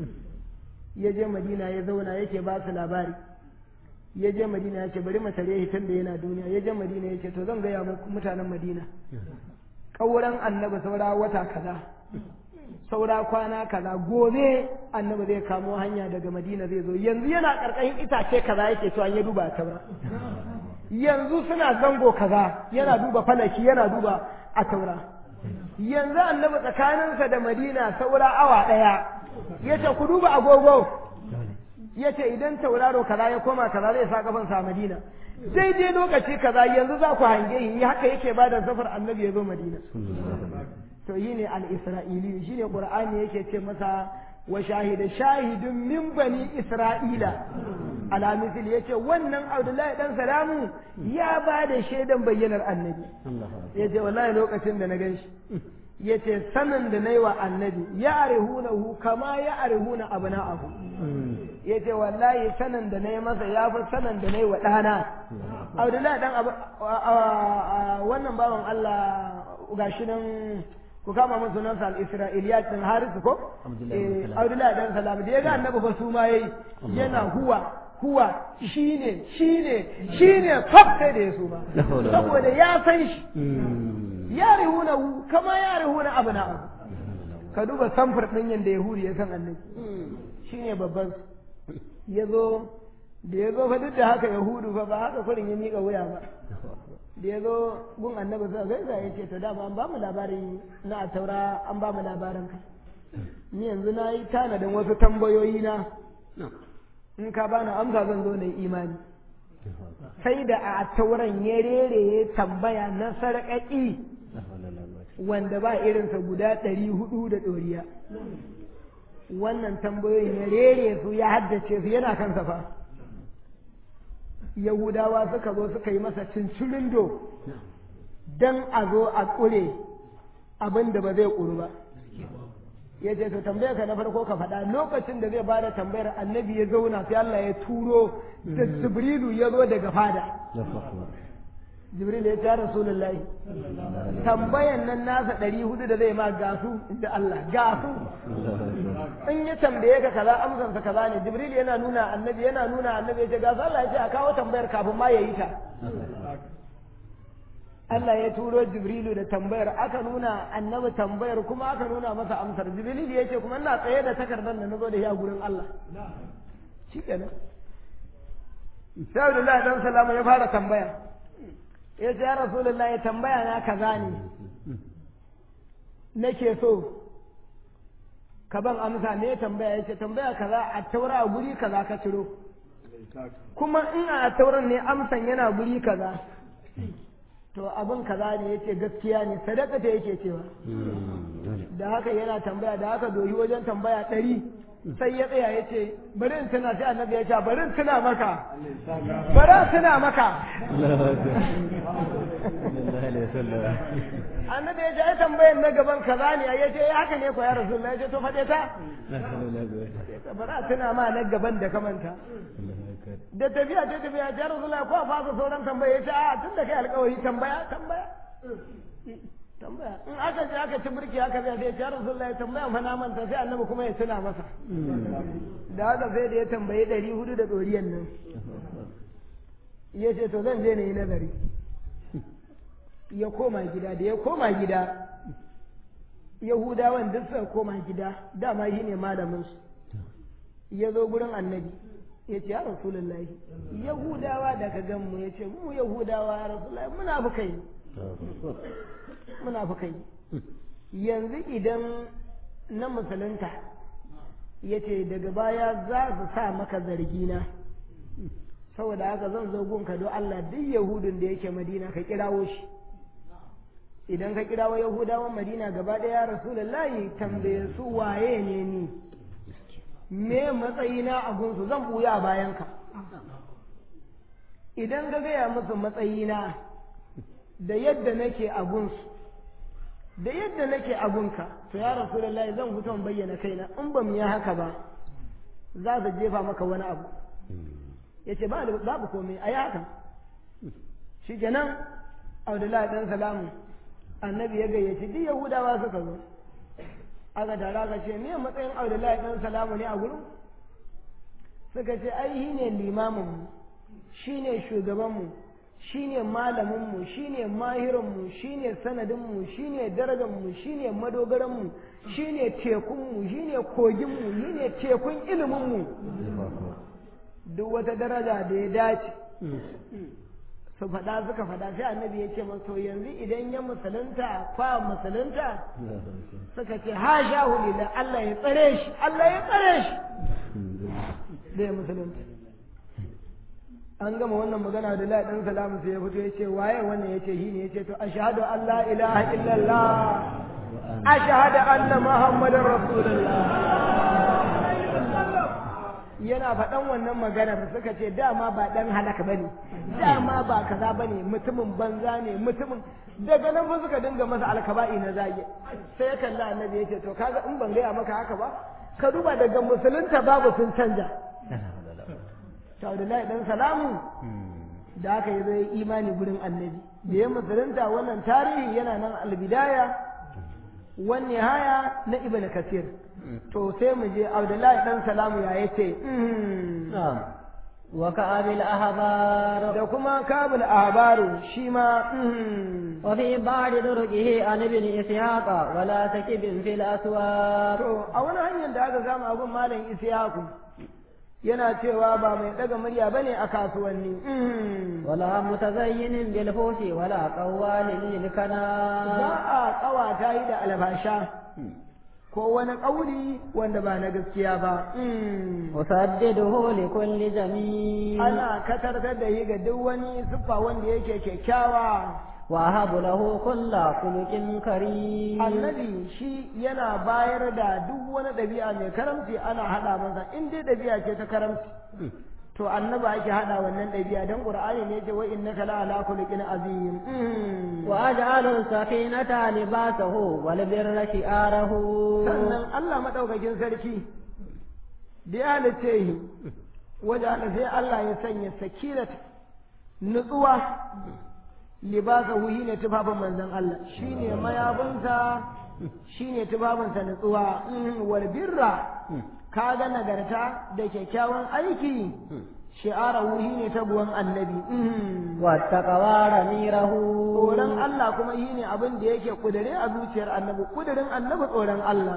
ya je madina ya zauna yake ba su labari ya je madina ya ce bari masare hitan da yana duniya ya je madina ya ce to zan gaya muku mutanen madina ƙauren annabi saura wata kaza saura kwana kaza gobe annabi zai kamo hanya daga madina zai zo yanzu yana karkashin itace kaza yake cewa ya duba taura yanzu suna zango kaza yana duba falaki yana duba a taura yanzu annabi tsakaninsa da madina saura awa ɗaya ya ce ku duba agogo ya ce idan tauraro kaza ya koma kaza zai sa kafansa a madina daidai lokaci kaza yanzu za ku hange yi haka yake ba da safar annabi ya zo madina to yi ne al-isra'ili shi ne ƙur'ani yake ce masa wa shahida shahidun min bani isra'ila ala misli yace wannan abdullahi dan salamu ya ba da shaidan bayyanar annabi yace wallahi lokacin da na gan shi yace sanin da nayi wa annabi ya arihunahu kama ya arihuna abna'ahu yace wallahi sanin da nayi masa ya fi sanin da nayi wa ɗana abdullahi dan wannan bawan Allah gashi nan ku kama mun sunansa al-isra'iliyat din harisu ko abdullahi dan salam da ya ga annabi fa su ma yayi yana huwa huwa shine shine shine fab sai da ya su ma saboda ya san shi ya rihuna kama ya rihuna abna ka duba samfur din yanda yahudi ya san annabi shine babban ya zo da ya zo fa duk da haka yahudu fa ba haka kurin ya miƙa wuya ba da ya zo gun annabi sa gaisa ya ce to dama an ba mu labari na a taura an ba mu labarin ka ni yanzu na yi tanadin wasu tambayoyi na in ka bani amsa zan zo na yi imani sai da a tauran ya rere ya tambaya na sarƙaƙi wanda ba irinsa guda ɗari hudu da ɗoriya wannan tambayoyin ya rere su ya haddace su yana kansa fa Yahudawa suka zo suka yi masa cincirindo don a zo a ƙure abin da ba zai ƙuru ba. ya ce to tambayar ka na farko ka faɗa lokacin da zai bada tambayar annabi ya zauna sai Allah ya turo da jibrilu ya zo daga fada jibril ya ce rasulullahi tambayan nan nasa ɗari hudu da zai ma gasu inda Allah gasu in ya tambaye ka kaza amsansa kaza ne jibril yana nuna annabi yana nuna annabi ya ce gasu Allah ya ce a kawo tambayar kafin ma ya yi ta Allah ya turo Jibrilu da tambayar aka nuna annabi tambayar kuma aka nuna masa amsar Jibrilu ya ce kuma ina tsaye da takardar da nazo da shi a gurin Allah shi kenan sai Abdullahi dan Salama ya fara tambaya ya ce ya Rasulullahi tambaya na kaza ne nake so ka ban amsa ne tambaya ya ce tambaya kaza a taura a guri kaza ka ciro kuma in a tauran ne amsan yana guri kaza to abin kaza ne yace gaskiya ne sadaka ta yake cewa da haka yana tambaya da haka doyi wajen tambaya ɗari sai ya tsaya ya ce bari in tuna sai annabi ya ce bari in tuna maka bari in tuna maka annabi ya ce ai tambayan na gaban kaza ne ya ce haka ne ko ya rasulullahi ya ce to faɗe ta bari a tuna ma na gaban da kamanta da tafiya ta tafiya ta rasulullahi ko a fasa sauran tambaya ya ce a tun da kai alkawari tambaya tambaya tambaya in aka je aka ci birki aka zai sai ya rasulullahi tambaya fa na manta sai annabi kuma ya tuna masa da haka sai da ya tambayi ɗari hudu da ɗoriyan nan ya ce to zan je na yi nazari ya koma gida da ya koma gida yahudawan duk suka koma gida dama shi ne malaminsu ya zo gurin annabi ya ce ya rasulullahi yahudawa da ka gan mu ya ce mu yahudawa ya rasulullahi muna fi kai muna fi kai yanzu idan na musulunta ya ce daga baya za su sa maka zargina saboda haka zan zo gunka don Allah duk yahudun da yake madina ka kirawo shi idan ka kirawo yahudawan madina gaba ɗaya rasulullahi tambaye su waye ne ni me matsayina a gunsu zan buya bayan ka idan ka gaya musu matsayina da yadda nake a gunsu da yadda nake a gunka to ya rasulullahi zan fito bayyana kaina in ba mu yi haka ba za su jefa maka wani abu ya ce babu komai a yi haka shi kenan abdullahi ɗan salamu annabi ya gayyaci duk yahudawa suka zo aka tara ka ce me matsayin abdullahi ɗan salamu ne a gurin suka ce ai shi ne limaminmu shi ne shugabanmu shi ne malaminmu shi ne mahirinmu shi ne sanadinmu shi ne darajarmu shi ne madogaranmu shi ne tekunmu shi ne koginmu shi ne tekun iliminmu duk wata daraja da ya dace su faɗa suka faɗa sai annabi ya ce masu yanzu idan ya musulunta kwa musulunta suka ce ha sha hulila Allah ya tsare shi Allah ya tsare shi da ya musulunta an gama wannan magana da la dan salamu sai ya fito ya ce waye wannan ya ce shine ya ce to ashhadu an la ilaha illallah ashhadu anna muhammadar rasulullah yana faɗan wannan maganar suka ce dama ba ɗan halaka bane dama ba kaza bane mutumin banza ne mutumin daga nan fa suka dinga masa alkaba'i na zage sai ya kalla annabi ya ce to kaga in ban gaya maka haka ba ka duba daga musulunta babu sun canja to Abdullahi dan salamu da aka yi zai imani gurin annabi da ya musulunta wannan tarihi yana nan albidaya wani haya na ibn kasir to sai mu je abdullahi dan salamu ya yace wa ka'abil ahbar da kuma kabul ahbaru shi ma wa fi ba'd durqihi an ibn ishaq wa la takibin fil aswaq to a wani hanyar da aka gama abun malam ishaq yana cewa ba mai daga murya bane a kasuwanni wala mutazayyinin bil fushi wala qawwalin lil kana ba a kawata yi da albasha ko wani ƙauri wanda ba na gaskiya ba. Musaddiduhu li kulli jami. Ana katartar da yi ga duk wani siffa wanda yake kyakkyawa. Wa habu lahu kulla kulukin kari. Annabi shi yana bayar da duk wani ɗabi'a mai karamci ana haɗa masa in dai ɗabi'a ce ta karamci. to annaba ake hada wannan ɗabi'a dan qur'ani ne yace wa innaka la ala khuluqin azim wa ويجعل السكينة لباسه والبر شعاره sannan Allah maɗaukakin sarki da ya halice shi waje sai Allah ya sanya sakinat nutsuwa libasa wuhi ne tufafin manzon Allah shine mayabinsa shine tufafinsa nutsuwa wal birra kaga nagarta da kyakkyawan aiki shi'ara wuhi ne taguwan annabi والتقوى رميره tsoron Allah kuma shi ne abin da yake kudure a zuciyar annabi kudurin annabi tsoron Allah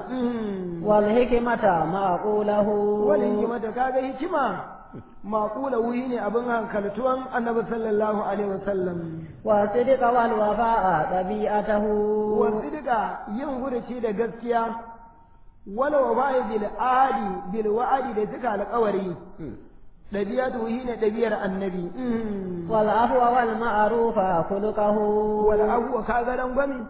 والحكمة معقوله wani hikimata kaga hikima maƙula wuyi ne abin hankaltuwan annabi sallallahu alaihi wasallam والصدق والوفاء طبيعته wasu duka yin guduci da gaskiya wala wa ba'i bil ahadi bil wa'adi da suka alƙawari ɗabi'atu wuyi ne ɗabi'ar annabi والعفو والمعروف خلقه wal abuwa kaga rangwami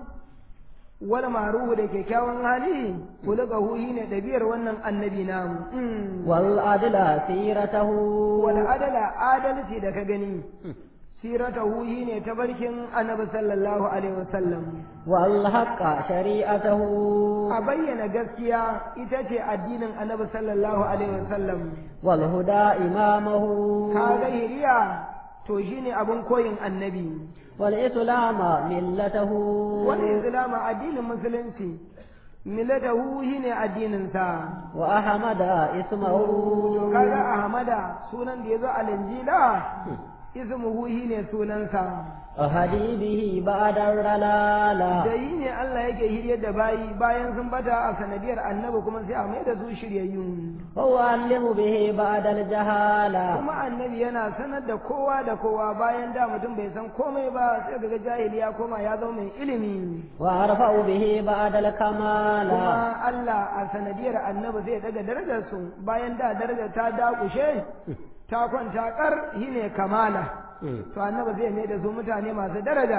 wal maruhu da kyakkyawan hali kuluka huyi ne ɗabi'ar wannan annabi namu والعدل سيرته wal adala adalci da ka gani siratahu shi ne tabarkin annabi sallallahu alaihi wasallam والحق شريعته a bayyana gaskiya ita ce addinin annabi sallallahu alaihi wasallam والهدى إمامه kaga hiriya to shine abin koyin annabi والإسلام ملته wani islama addinin musulunci millatahu shine addinin sa وأحمد اسمه to kaga ahmada sunan da yazo a linjila ismuhu shine sunansa أهدي به بعد الرلالة da yi ne Allah yake hiryar da bayi bayan sun bata a sanadiyar annabi kuma sai a mai da su shiryayyun وأعلم به بعد الجهالة kuma annabi yana sanar da kowa da kowa bayan da mutum bai san komai ba sai daga jahili ya koma ya zama mai ilimi وأرفع به بعد الكمال kuma Allah a sanadiyar annabi zai daga darajar su bayan da darajar ta dakushe ta kwanta kar shine kamala to annabi zai mai da su mutane masu daraja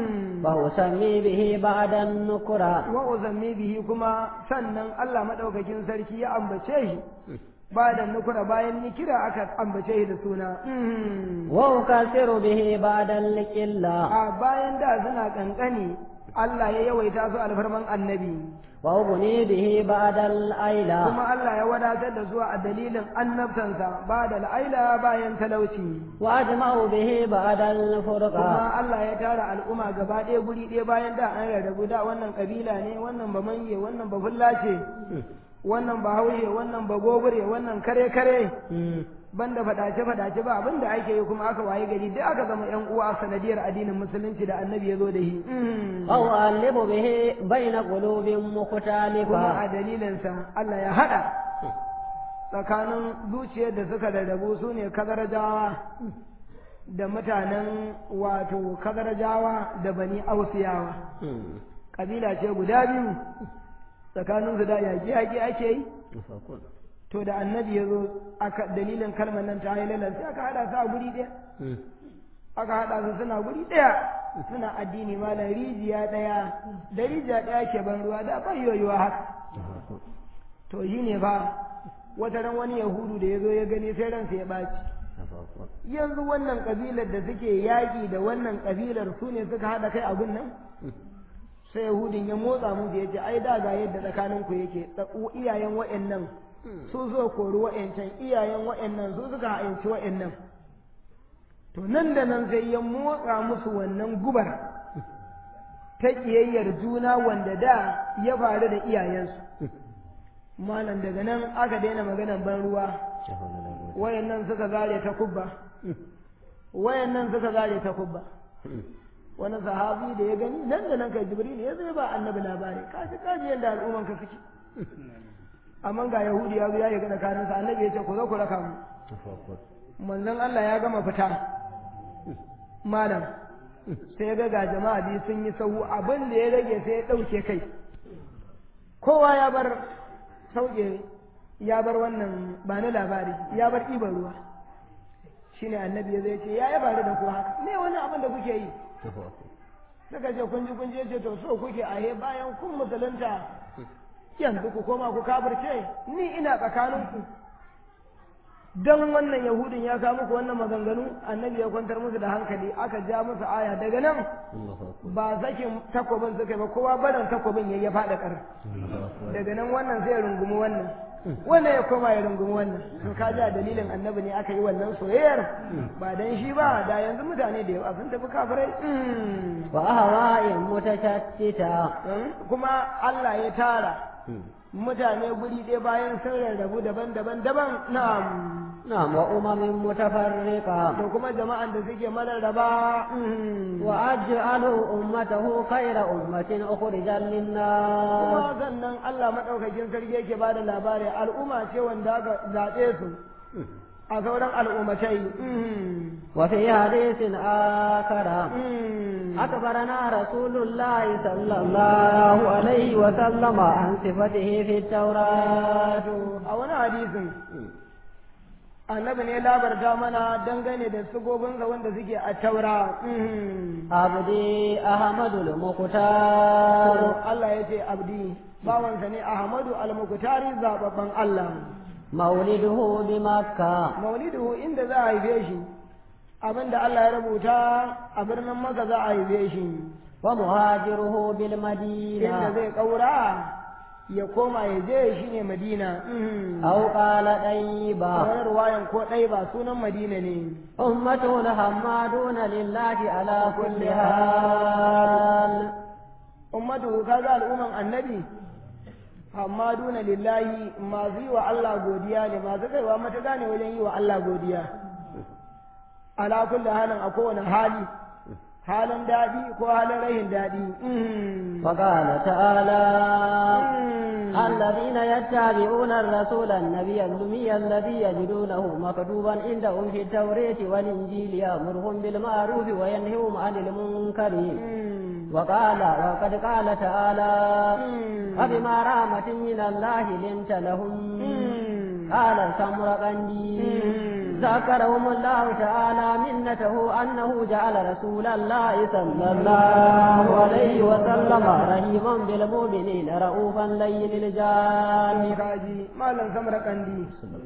وأسمي به بعد النكرة wa uzammi bihi kuma sannan Allah madaukakin sarki ya ambace shi ba da nukura bayan ni kira aka ambace shi da suna وأكثر به بعد القلة a bayan da suna kankani Allah ya yawaita su alfarman annabi وأغني به بعد الأيلة kuma Allah ya wadatar da zuwa a dalilin annabtansa ba da la'aila bayan talauci وأجمع به بعد الفرقة kuma Allah ya tara al'umma gaba ɗaya guri ɗaya bayan da an rarrabu da wannan kabila ne wannan ba manye wannan ba fullace wannan ba haushe wannan ba gobure wannan kare kare banda fadace fadace ba abin da ake yi kuma aka waye gari duk aka zama yan uwa a sanadiyar addinin musulunci da annabi ya zo da shi أو أؤلف به بين قلوب kuma مختلفة a dalilinsa Allah ya haɗa tsakanin zuciyar da suka rarrabu su ne kazarajawa da mutanen wato kazarajawa da bani ausiyawa kabila ce guda biyu tsakaninsu da yaƙi-yaƙi ake yi to da annabi ya zo aka dalilin kalmar nan ta yi lalar sai aka haɗa su a guri ɗaya aka haɗa su suna guri ɗaya suna addini malam rijiya ɗaya da rijiya ɗaya ke ban ruwa da ban yoyuwa haka to shi ne fa wata ran wani yahudu da ya zo ya gani sai ransa ya ɓaci yanzu wannan ƙabilar da suke yaƙi da wannan ƙabilar su ne suka haɗa kai a gun nan sai yahudin ya motsa mu da ya ce ai da ga yadda tsakaninku yake iyayen wa'annan su zo kori wa'ancan iyayen wa'annan su suka ha'inci wa'annan to nan da nan sai ya motsa musu wannan gubar ta ƙiyayyar juna wanda da ya faru da iyayensu malam daga nan aka daina maganan ban ruwa wayannan suka zare ta kubba wayannan suka zare ta kubba wani sahabi da ya gani nan da nan kai jibril ya zai ba annabi labari kaji kaji yadda al'umman ka suke amma ga yahudi ya zo ya ga tsakanin sa annabi ya ce ku zo ku raka mu manzon Allah ya gama fita malam sai ya ga ga jama'a biyu sun yi sahu abin da ya rage sai ya dauke kai kowa ya bar sauke ya bar wannan ba na labari ya bar ɗiban ruwa shine annabi ya zai ce ya yi faru da ku haka me wani abin da kuke yi suka ce kun ji kun je ce to so kuke ahe bayan kun musulunta yanzu ku koma ku kafirce ni ina tsakaninku dan wannan yahudin ya kawo muku wannan maganganu annabi ya kwantar musu da hankali aka ja musu aya daga nan ba sakin takobin suka yi ba kowa barin takobin ya faɗa ƙar daga nan wannan sai ya rungumi wannan wannan ya koma ya rungumi wannan to ka ja dalilin annabi ne aka yi wannan soyayyar ba dan shi ba da yanzu mutane da yawa sun tafi kafirai wa ahwa'in mutashattita kuma Allah ya tara mutane guri ɗaya bayan sun rarrabu daban-daban daban na'am na'am wa umamin mutafarriqa da kuma jama'an da suke mararraba wa aj'alu ummatahu khayra ummatin ukhrijat lin-nas kuma sannan Allah madaukakin sarki yake bada labari al'umma ce wanda aka zaɓe su a sauran al'ummatai وفي حديث آخر أخبرنا رسول الله صلى الله عليه وسلم عن صفته في التوراة a wani hadisin annabi ne labarta mana dangane da sugobinsa wanda suke a taura عبدي أحمد المختار Allah ya ce abdi bawansa ne Ahmadu al-Muqtari zababban Allah مولده بمكة maulidu inda za a haife shi abinda Allah ya rubuta a birnin Makka za a haife shi ومهاجره inda بالمدينة zai kaura ya koma ya je shi ne Madina أو قال طيبة wani ruwayan ko ɗai ba sunan Madina ne أمة الحمادون لله على كل حال ummatu kaga al'umman annabi amma duna lillahi masu yi wa Allah godiya ne masu kaiwa matuƙa ne wajen yi wa Allah godiya ala kulli halin a kowane hali halin daɗi ko halin rahin daɗi وقال تعالى الذين يتبعون الرسول النبي الأمي الذي يجدونه مكتوبا عندهم في التوراة والإنجيل يأمرهم بالمعروف وينههم عن المنكر وقال وقد قال تعالى فبما رحمة من الله لنت لهم قال السمرقندي ذكرهم الله تعالى منته أنه جعل رسول الله صلى الله عليه وسلم رحيما بالمؤمنين رؤوفا لين الجان kaji malam samar kandi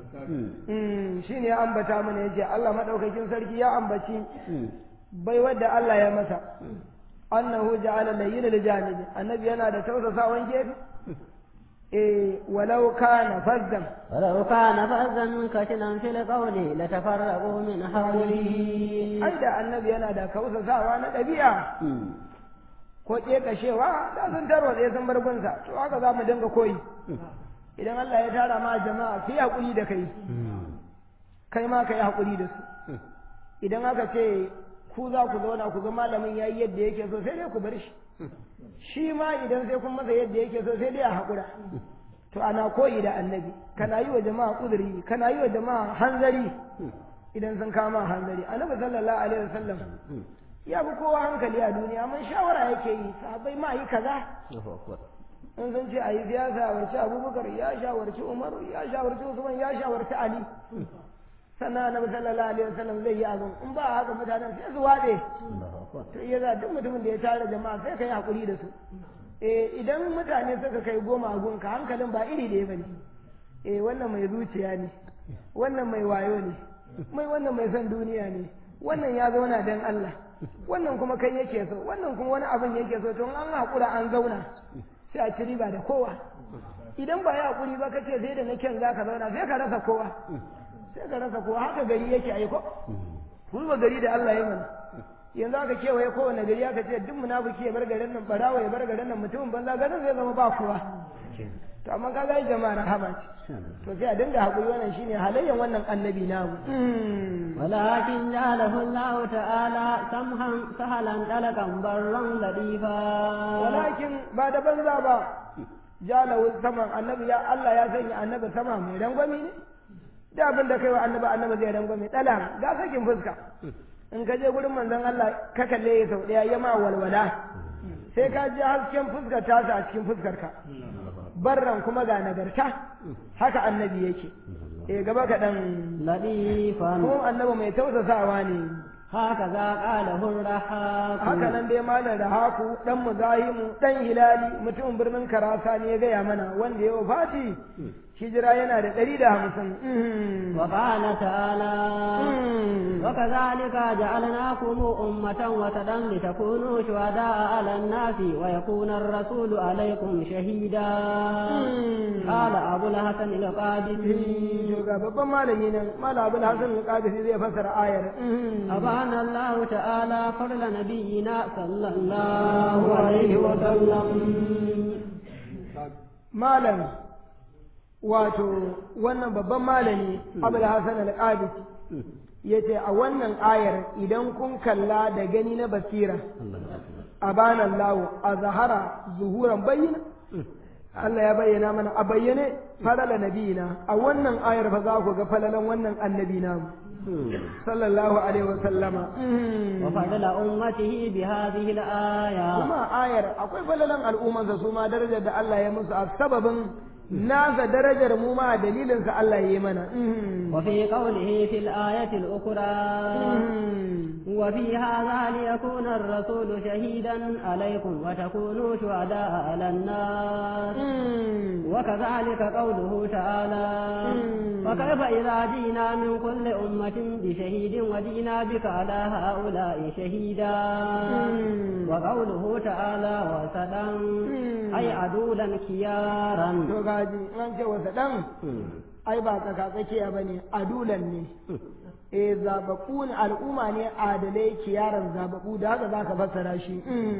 shi ne ya ambata mana ya ce Allah maɗaukakin sarki ya ambaci bai wadda Allah ya masa annahu ja'ala layyina lijanibi annabi yana da tausasawan gefe eh walau kana fazzan ولو كان فظا كشنا في القول لتفرقوا من حوله ai da annabi yana da kausasawa na ɗabi'a ko ƙeƙashewa da sun tarwatse sun bar gunsa to haka za mu dinga koyi idan Allah ya tara ma jama'a fi haƙuri da kai kai ma ka yi haƙuri da su idan aka ce ku za ku zauna ku ga malamin ya yi yadda yake so sai dai ku bar shi shi ma idan sai kun masa yadda yake so sai dai a haƙura to ana koyi da annabi kana yi wa jama'a kuduri kana yi wa jama'a hanzari idan sun kama hanzari annabi sallallahu alaihi wasallam ya fi kowa hankali a duniya amma shawara yake yi sahabbai ma yi kaza in sun ce a yi ya shawarci abubakar ya shawarci umaru ya shawarci usman ya shawarci ali sannan annabi sallallahu alaihi wasallam zai yi abin in ba haka mutanen sai su watse to iya za duk mutumin da ya tara jama'a sai ka yi hakuri da su eh idan mutane suka kai goma a gunka hankalin ba iri ɗaya bane eh wannan mai zuciya ne wannan mai wayo ne mai wannan mai son duniya ne wannan ya zauna dan Allah wannan kuma kai yake so wannan kuma wani abin yake so to in an hakura an zauna sai a ci riba da kowa idan ba ya hakuri ba kace sai da na kyan zaka zauna sai ka rasa kowa sai ka rasa kowa haka gari yake aiko kuma gari da Allah ya mana yanzu aka kewaye kowane gari aka ce duk munafiki ya bar garin nan barawa ya bar garin nan mutumin banza garin zai zama ba kowa to amma ka ga jama'a rahama ce to sai a dinga hakuri wannan shine halayyan wannan annabi namu ولكن جعله الله تعالى سمحا سهلا دلقا برا لطيفا walakin ba da banza ba jalahu saman annabi ya Allah ya sanya annabi sama mai rangwami ne da abin da kai wa annabi annabi zai rangwami dala ga sakin fuska in ka je gurin manzon Allah ka kalle ya sau daya ya ma walwala sai ka ji hasken fuskar tasa a cikin fuskar ka barran kuma ga nagarta haka annabi yake eh gaba kaɗan لطيفا kuma annabi mai tausasawa ne هكذا قاله الرحاق haka nan dai malam da haku dan muzahimu dan hilali mutumin birnin karasa ne ya gaya mana wanda ya wafati hijira yana da ɗari da hamsin وقال تعالى وكذلك جعلناكم أمة وسطا لتكونوا شهداء على الناس ويكون الرسول عليكم شهيدا قال أبو الحسن القادسي ga babban malami nan malam abul hasan al-qadisi zai fassara ayar أبان الله تعالى فضل نبينا صلى الله عليه وسلم malam wato wannan babban malami abul hasan al-qadisi yace a wannan ayar idan kun kalla da gani na basira abana Allah a zahara zuhuran bayyana Allah ya bayyana mana a bayyane falala nabiyina a wannan ayar fa za ku ga falalan wannan annabi namu sallallahu alaihi wa sallama وفضل أمته بهذه الآية kuma ayar akwai falalan al'ummansa su ma darajar da Allah ya musu a sababin nasa darajar mu ma dalilin sa Allah ya yi mana وفي قوله في الآية الأخرى وفي هذا ليكون الرسول شهيدا عليكم وتكونوا شهداء على الناس وكذلك قوله تعالى وكيف إذا جينا من كل أمة بشهيد وجينا بك على هؤلاء شهيدا وقوله تعالى وسدا أي عدولا كيارا to gaji an ce wasa dan ai ba tsaka tsakiya bane adulan ne eh zababu ne al'umma ne adalai kiyaran zababu da haka zaka fassara shi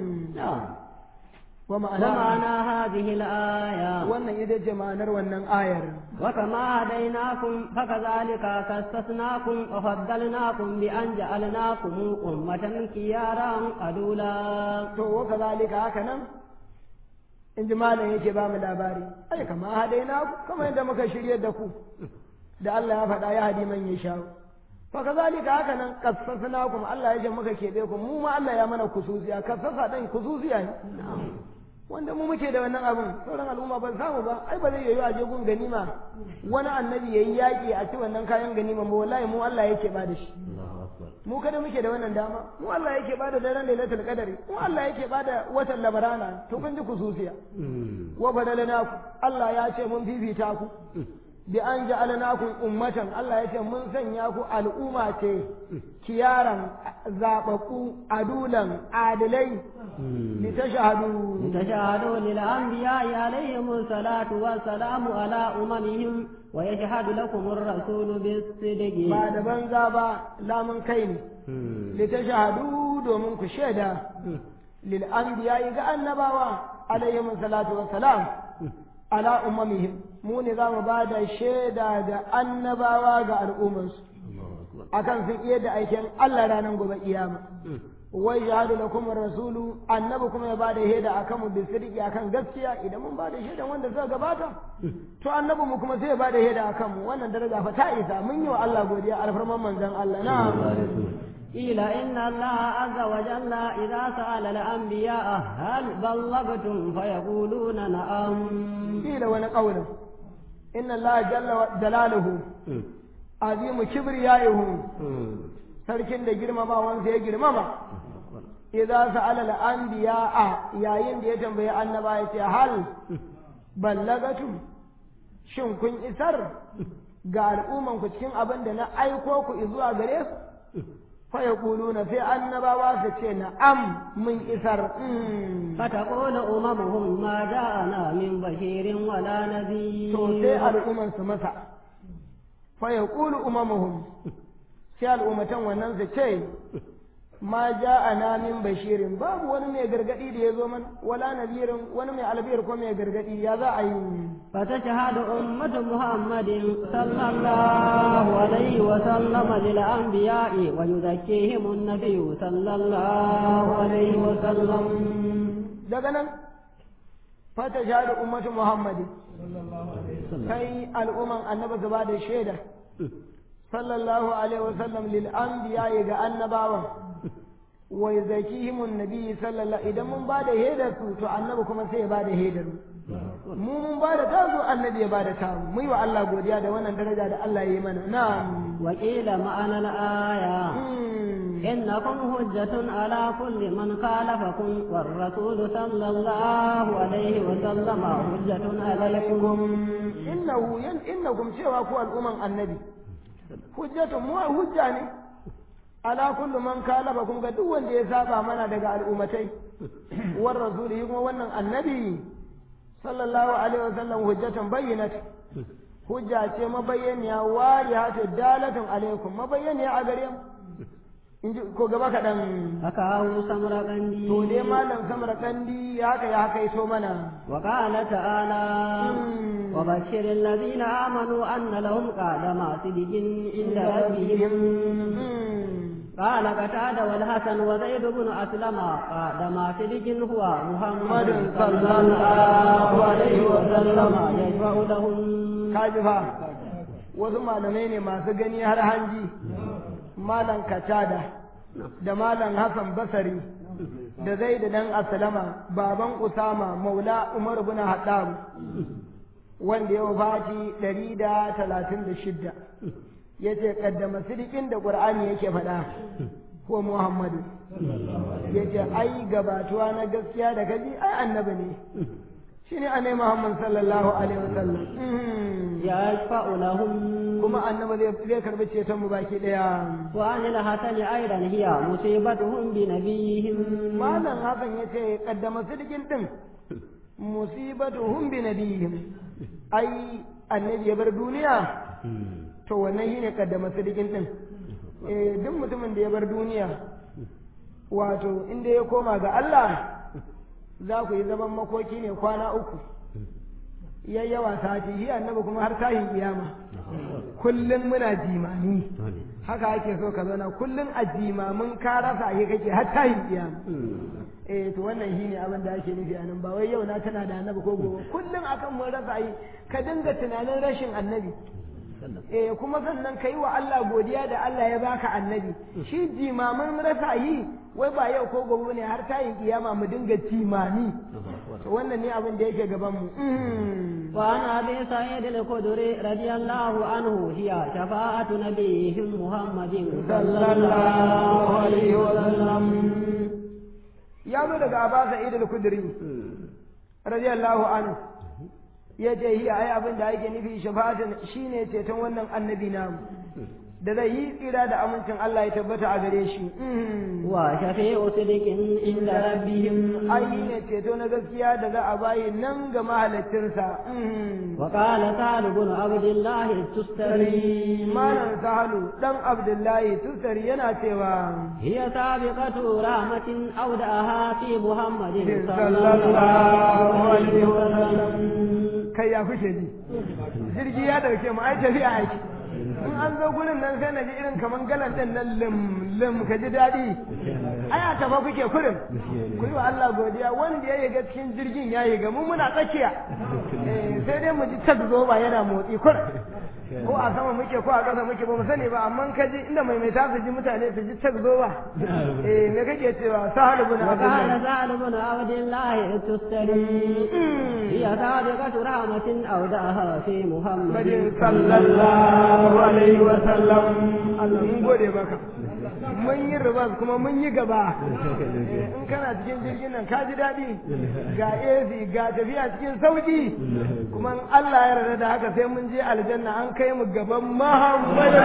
wa ma'ana ومعنى هذه الآية wannan ita ce ma'anar wannan ayar وكما هديناكم فكذلك كسسناكم وفضلناكم بأن جعلناكم أمة كيارا قدولا to wa kazalika haka nan in ji malam yake ba mu labari ai kama hadaina ku kama yadda muka shirye da ku da Allah ya faɗa ya hadi man ya sha fa kazalika haka nan kassasnakum Allah ya ce muka kebe ku mu ma Allah ya mana kususiya kassasa dan kususiya ne wanda mu muke da wannan abin sauran al'umma ban samu ba ai ba zai yiwu a je gun ganima wani annabi yayi yaki a ci wannan kayan ganima ba wallahi mu Allah yake ba da shi mu kada muke da wannan dama mu Allah yake ba da daren lailatul qadari mu Allah yake ba da watan labarana to kun ji kususiya wa badalnaku Allah ya ce mun fifita ku bi an ja'alnakum ummatan Allah ya ce mun sanya ku al'umma ce kiyaran zababbu adulan adilai litashhadu لتشهدوا للأنبياء عليهم الصلاة والسلام على أممهم ويشهد لكم الرسول بالصدق ba da banza ba lamun kai ne litashhadu domin ku shaida lil anbiya ga annabawa alaihim salatu wassalam ala ummamihim mu ne za mu ba da shaida ga annabawa ga al'ummarsu akan sun iya da aikin Allah ranar gobe kiyama wai shahadu lakum rasulu annabi kuma ya bada shaida akan mu bisirki akan gaskiya idan mun bada shaida wanda suka gabata to annabi mu kuma sai ya bada shaida akan mu wannan daraja fa ta isa mun yi wa Allah godiya alfarman manzon Allah na'am قيل إن الله عز وجل إذا سأل الأنبياء هل بلغتم فيقولون نعم قيل wani قولا إن الله جل جلاله عظيم كبريائه sarkin da girmamawansa ya girmama idza sa'ala al-anbiya'a yayin da ya tambayi annaba ya ce hal ballagatum shin kun isar ga al'umman ku cikin abin da na aiko ku zuwa gare su fa yaquluna sai annabawa su ce na'am mun isar فتقول أممهم ما جاءنا من بشير ولا نذير to sai al'umman su masa fa yaqulu umamuhum sai al'ummatan wannan su ce ma ja'ana min bashirin babu wani mai gargadi da ya zo mana wala nadirin wani mai albiyar ko mai gargadi ya za a yi فتشهد أمة محمد صلى الله عليه وسلم للأنبياء ويزكيهم النبي صلى الله عليه وسلم daga nan fata shahada ummatu muhammadi kai al'umman annabi su ba da shaida sallallahu alaihi wasallam lil anbiya ga annabawan wa yazakihim annabi sallallahu idan mun ba da shaidar su to annabi kuma sai ya ba da shaidar mu mun ba da tazo annabi ya ba da tamu mu yi wa Allah godiya da wannan daraja da Allah ya yi mana na'am وقيل معنى الآية إنكم حجة على كل من خالفكم والرسول صلى الله عليه وسلم حجة عليكم innahu yan innakum cewa ku al'umman annabi hujjatun mu hujja ne ala kullu man kalaba kun ga duk wanda ya saba mana daga al'ummatai war rasuli kuma wannan annabi sallallahu alaihi wasallam hujjatun bayyinat hujja ce mabayyaniya warihatu dalatun alaikum mabayyaniya a gare mu in ji ko gaba kaɗan haka hau samra kandi to dai malam samar kandi haka ya haka ito mana وقال تعالى وبشر الذين آمنوا أن لهم قدم صدق عند ربهم قال قتادة والحسن وزيد بن أسلم قدم صدق هو محمد صلى الله عليه وسلم يشفع لهم kaji fa wasu malamai ne masu gani har hanji malam katada da malam hassan basari da zai da dan asalama baban usama maula umar bin haddam wanda ya wafati ɗari da talatin da shidda ya ce ƙaddama sirikin da ƙur'ani yake faɗa ko muhammadu ya ce ai gabatuwa na gaskiya da kaji ai annabi ne shi ne annabi muhammad sallallahu alaihi wasallam يشفع لهم kuma annabi zai zai karbi ceton mu baki daya وعن الحسن أيضا هي مصيبتهم بنبيهم malam hakan yace kaddama sidikin din musibatuhum bi nabiyihim ai annabi ya bar duniya to wannan shine kaddama sidikin din eh duk mutumin da ya bar duniya wato inda ya koma ga Allah za ku yi zaman makoki ne kwana uku yayyawa sati shi annabi kuma har tahin kiyama kullum muna jimami haka ake so ka zauna kullum a jimamin ka rasa yi kake har tahin kiyama eh to wannan shi ne abin da ake nufi a nan ba wai yau na tana da annabi ko gobe kullum akan mun rasa yi ka dinga tunanin rashin annabi eh kuma sannan ka yi wa Allah godiya da Allah ya baka annabi shi jimamin rasa yi wai ba yau ko gobe ne har tayin kiyama mu dinga jimami to wannan ne abin da yake gaban mu وعن أبي سعيد الخدري رضي الله عنه هي شفاعة نبيهم محمد صلى الله عليه وسلم ya zo daga Aba Sa'id al-Khudri radiyallahu anhu ya ce hi ai abin da ake nufi shafa'atin shine ceton wannan annabi namu da zai yi tsira da amincin Allah ya tabbata a gare shi وشفيع صدق عند ربهم ai ne ceto na gaskiya da za a bayi nan ga mahalaccinsa وقال سعد بن عبد الله التستري malam sahalu dan abdullahi tusari yana cewa هي سابقة رحمة أودعها في محمد صلى صلى الله الله عليه عليه وسلم kai ya kushe ni jirgi ya dauke mu ai tafiya aiki in an zo gurin nan sai na ji irin kaman galan din nan lim lim ka ji daɗi ai a tafa kuke kurin ku yi wa Allah godiya wanda ya yiga cikin jirgin ya yiga mu muna tsakiya Eh, sai dai mu ji tak zo ba yana motsi kurin ko a sama muke ko a ƙasa muke ba mu sani ba amma ka ji inda mai mai su ji mutane su ji tak zo ba eh me kake cewa sahal ibn وقال abdullah سعد بن عبد الله التستري هي سابقة رحمة أودعها في محمد Muhammadin sallallahu alaihi wa sallam Allah mun gode maka mun yi ribas kuma mun yi gaba Eh, in kana cikin jirgin nan ka ji daɗi ga AC ga tafiya cikin sauki kuma in Allah ya yarda da haka sai mun je aljanna an kai mu gaban Muhammadu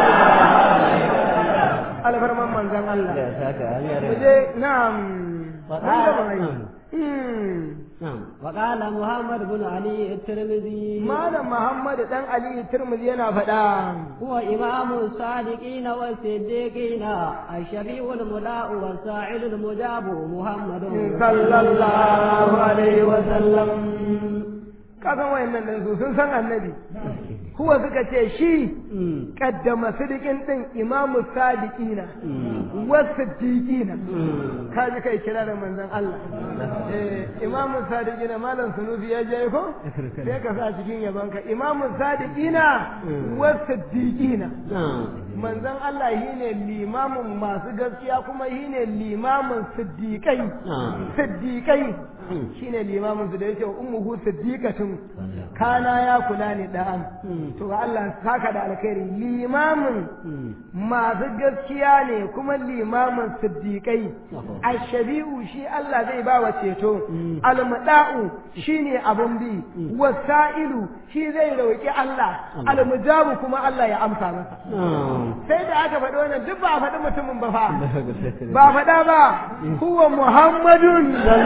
alfarman manzon Allah mu je na'am mun gaba mai Hmm. نعم وقال محمد بن علي الترمذي Malam Muhammadu dan Ali Tirmidhi yana faɗa هو إمام الصادقين والصديقين الشفيع الملاء والساعد المجاب محمد sallallahu alaihi wa sallam kasan wayannan din su sun san annabi kuwa suka ce shi kaddama sidikin din imamu sadiqina wa siddiqina kaji kai kira da manzon Allah eh imamu sadiqina malam sunufi ya je ko sai ka sa cikin yabanka imamu sadiqina wa siddiqina نعم manzon Allah shine limamin masu gaskiya kuma shine limamin siddiqai siddiqai shine limamin su da yake ummuhu siddiqatun kana ya kula ne da'an to ga Allah saka da alkhairi limamin masu gaskiya ne kuma limamin siddiqai ashabi'u shi Allah zai ba wa ceto almuda'u shine abun bi wasa'ilu shi zai roki Allah almujabu kuma Allah ya amsa masa sai da aka faɗi wannan duk ba a faɗi mutumin ba fa ba faɗa ba huwa muhammadun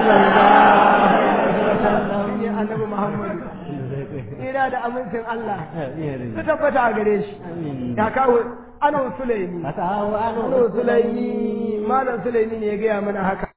shine annabi muhammadu ina da amincin Allah su tabbata a gare shi ya kawo ano sulaimi Ka kawo ano ano sulaimi malam sulaimi ne ya gaya mana haka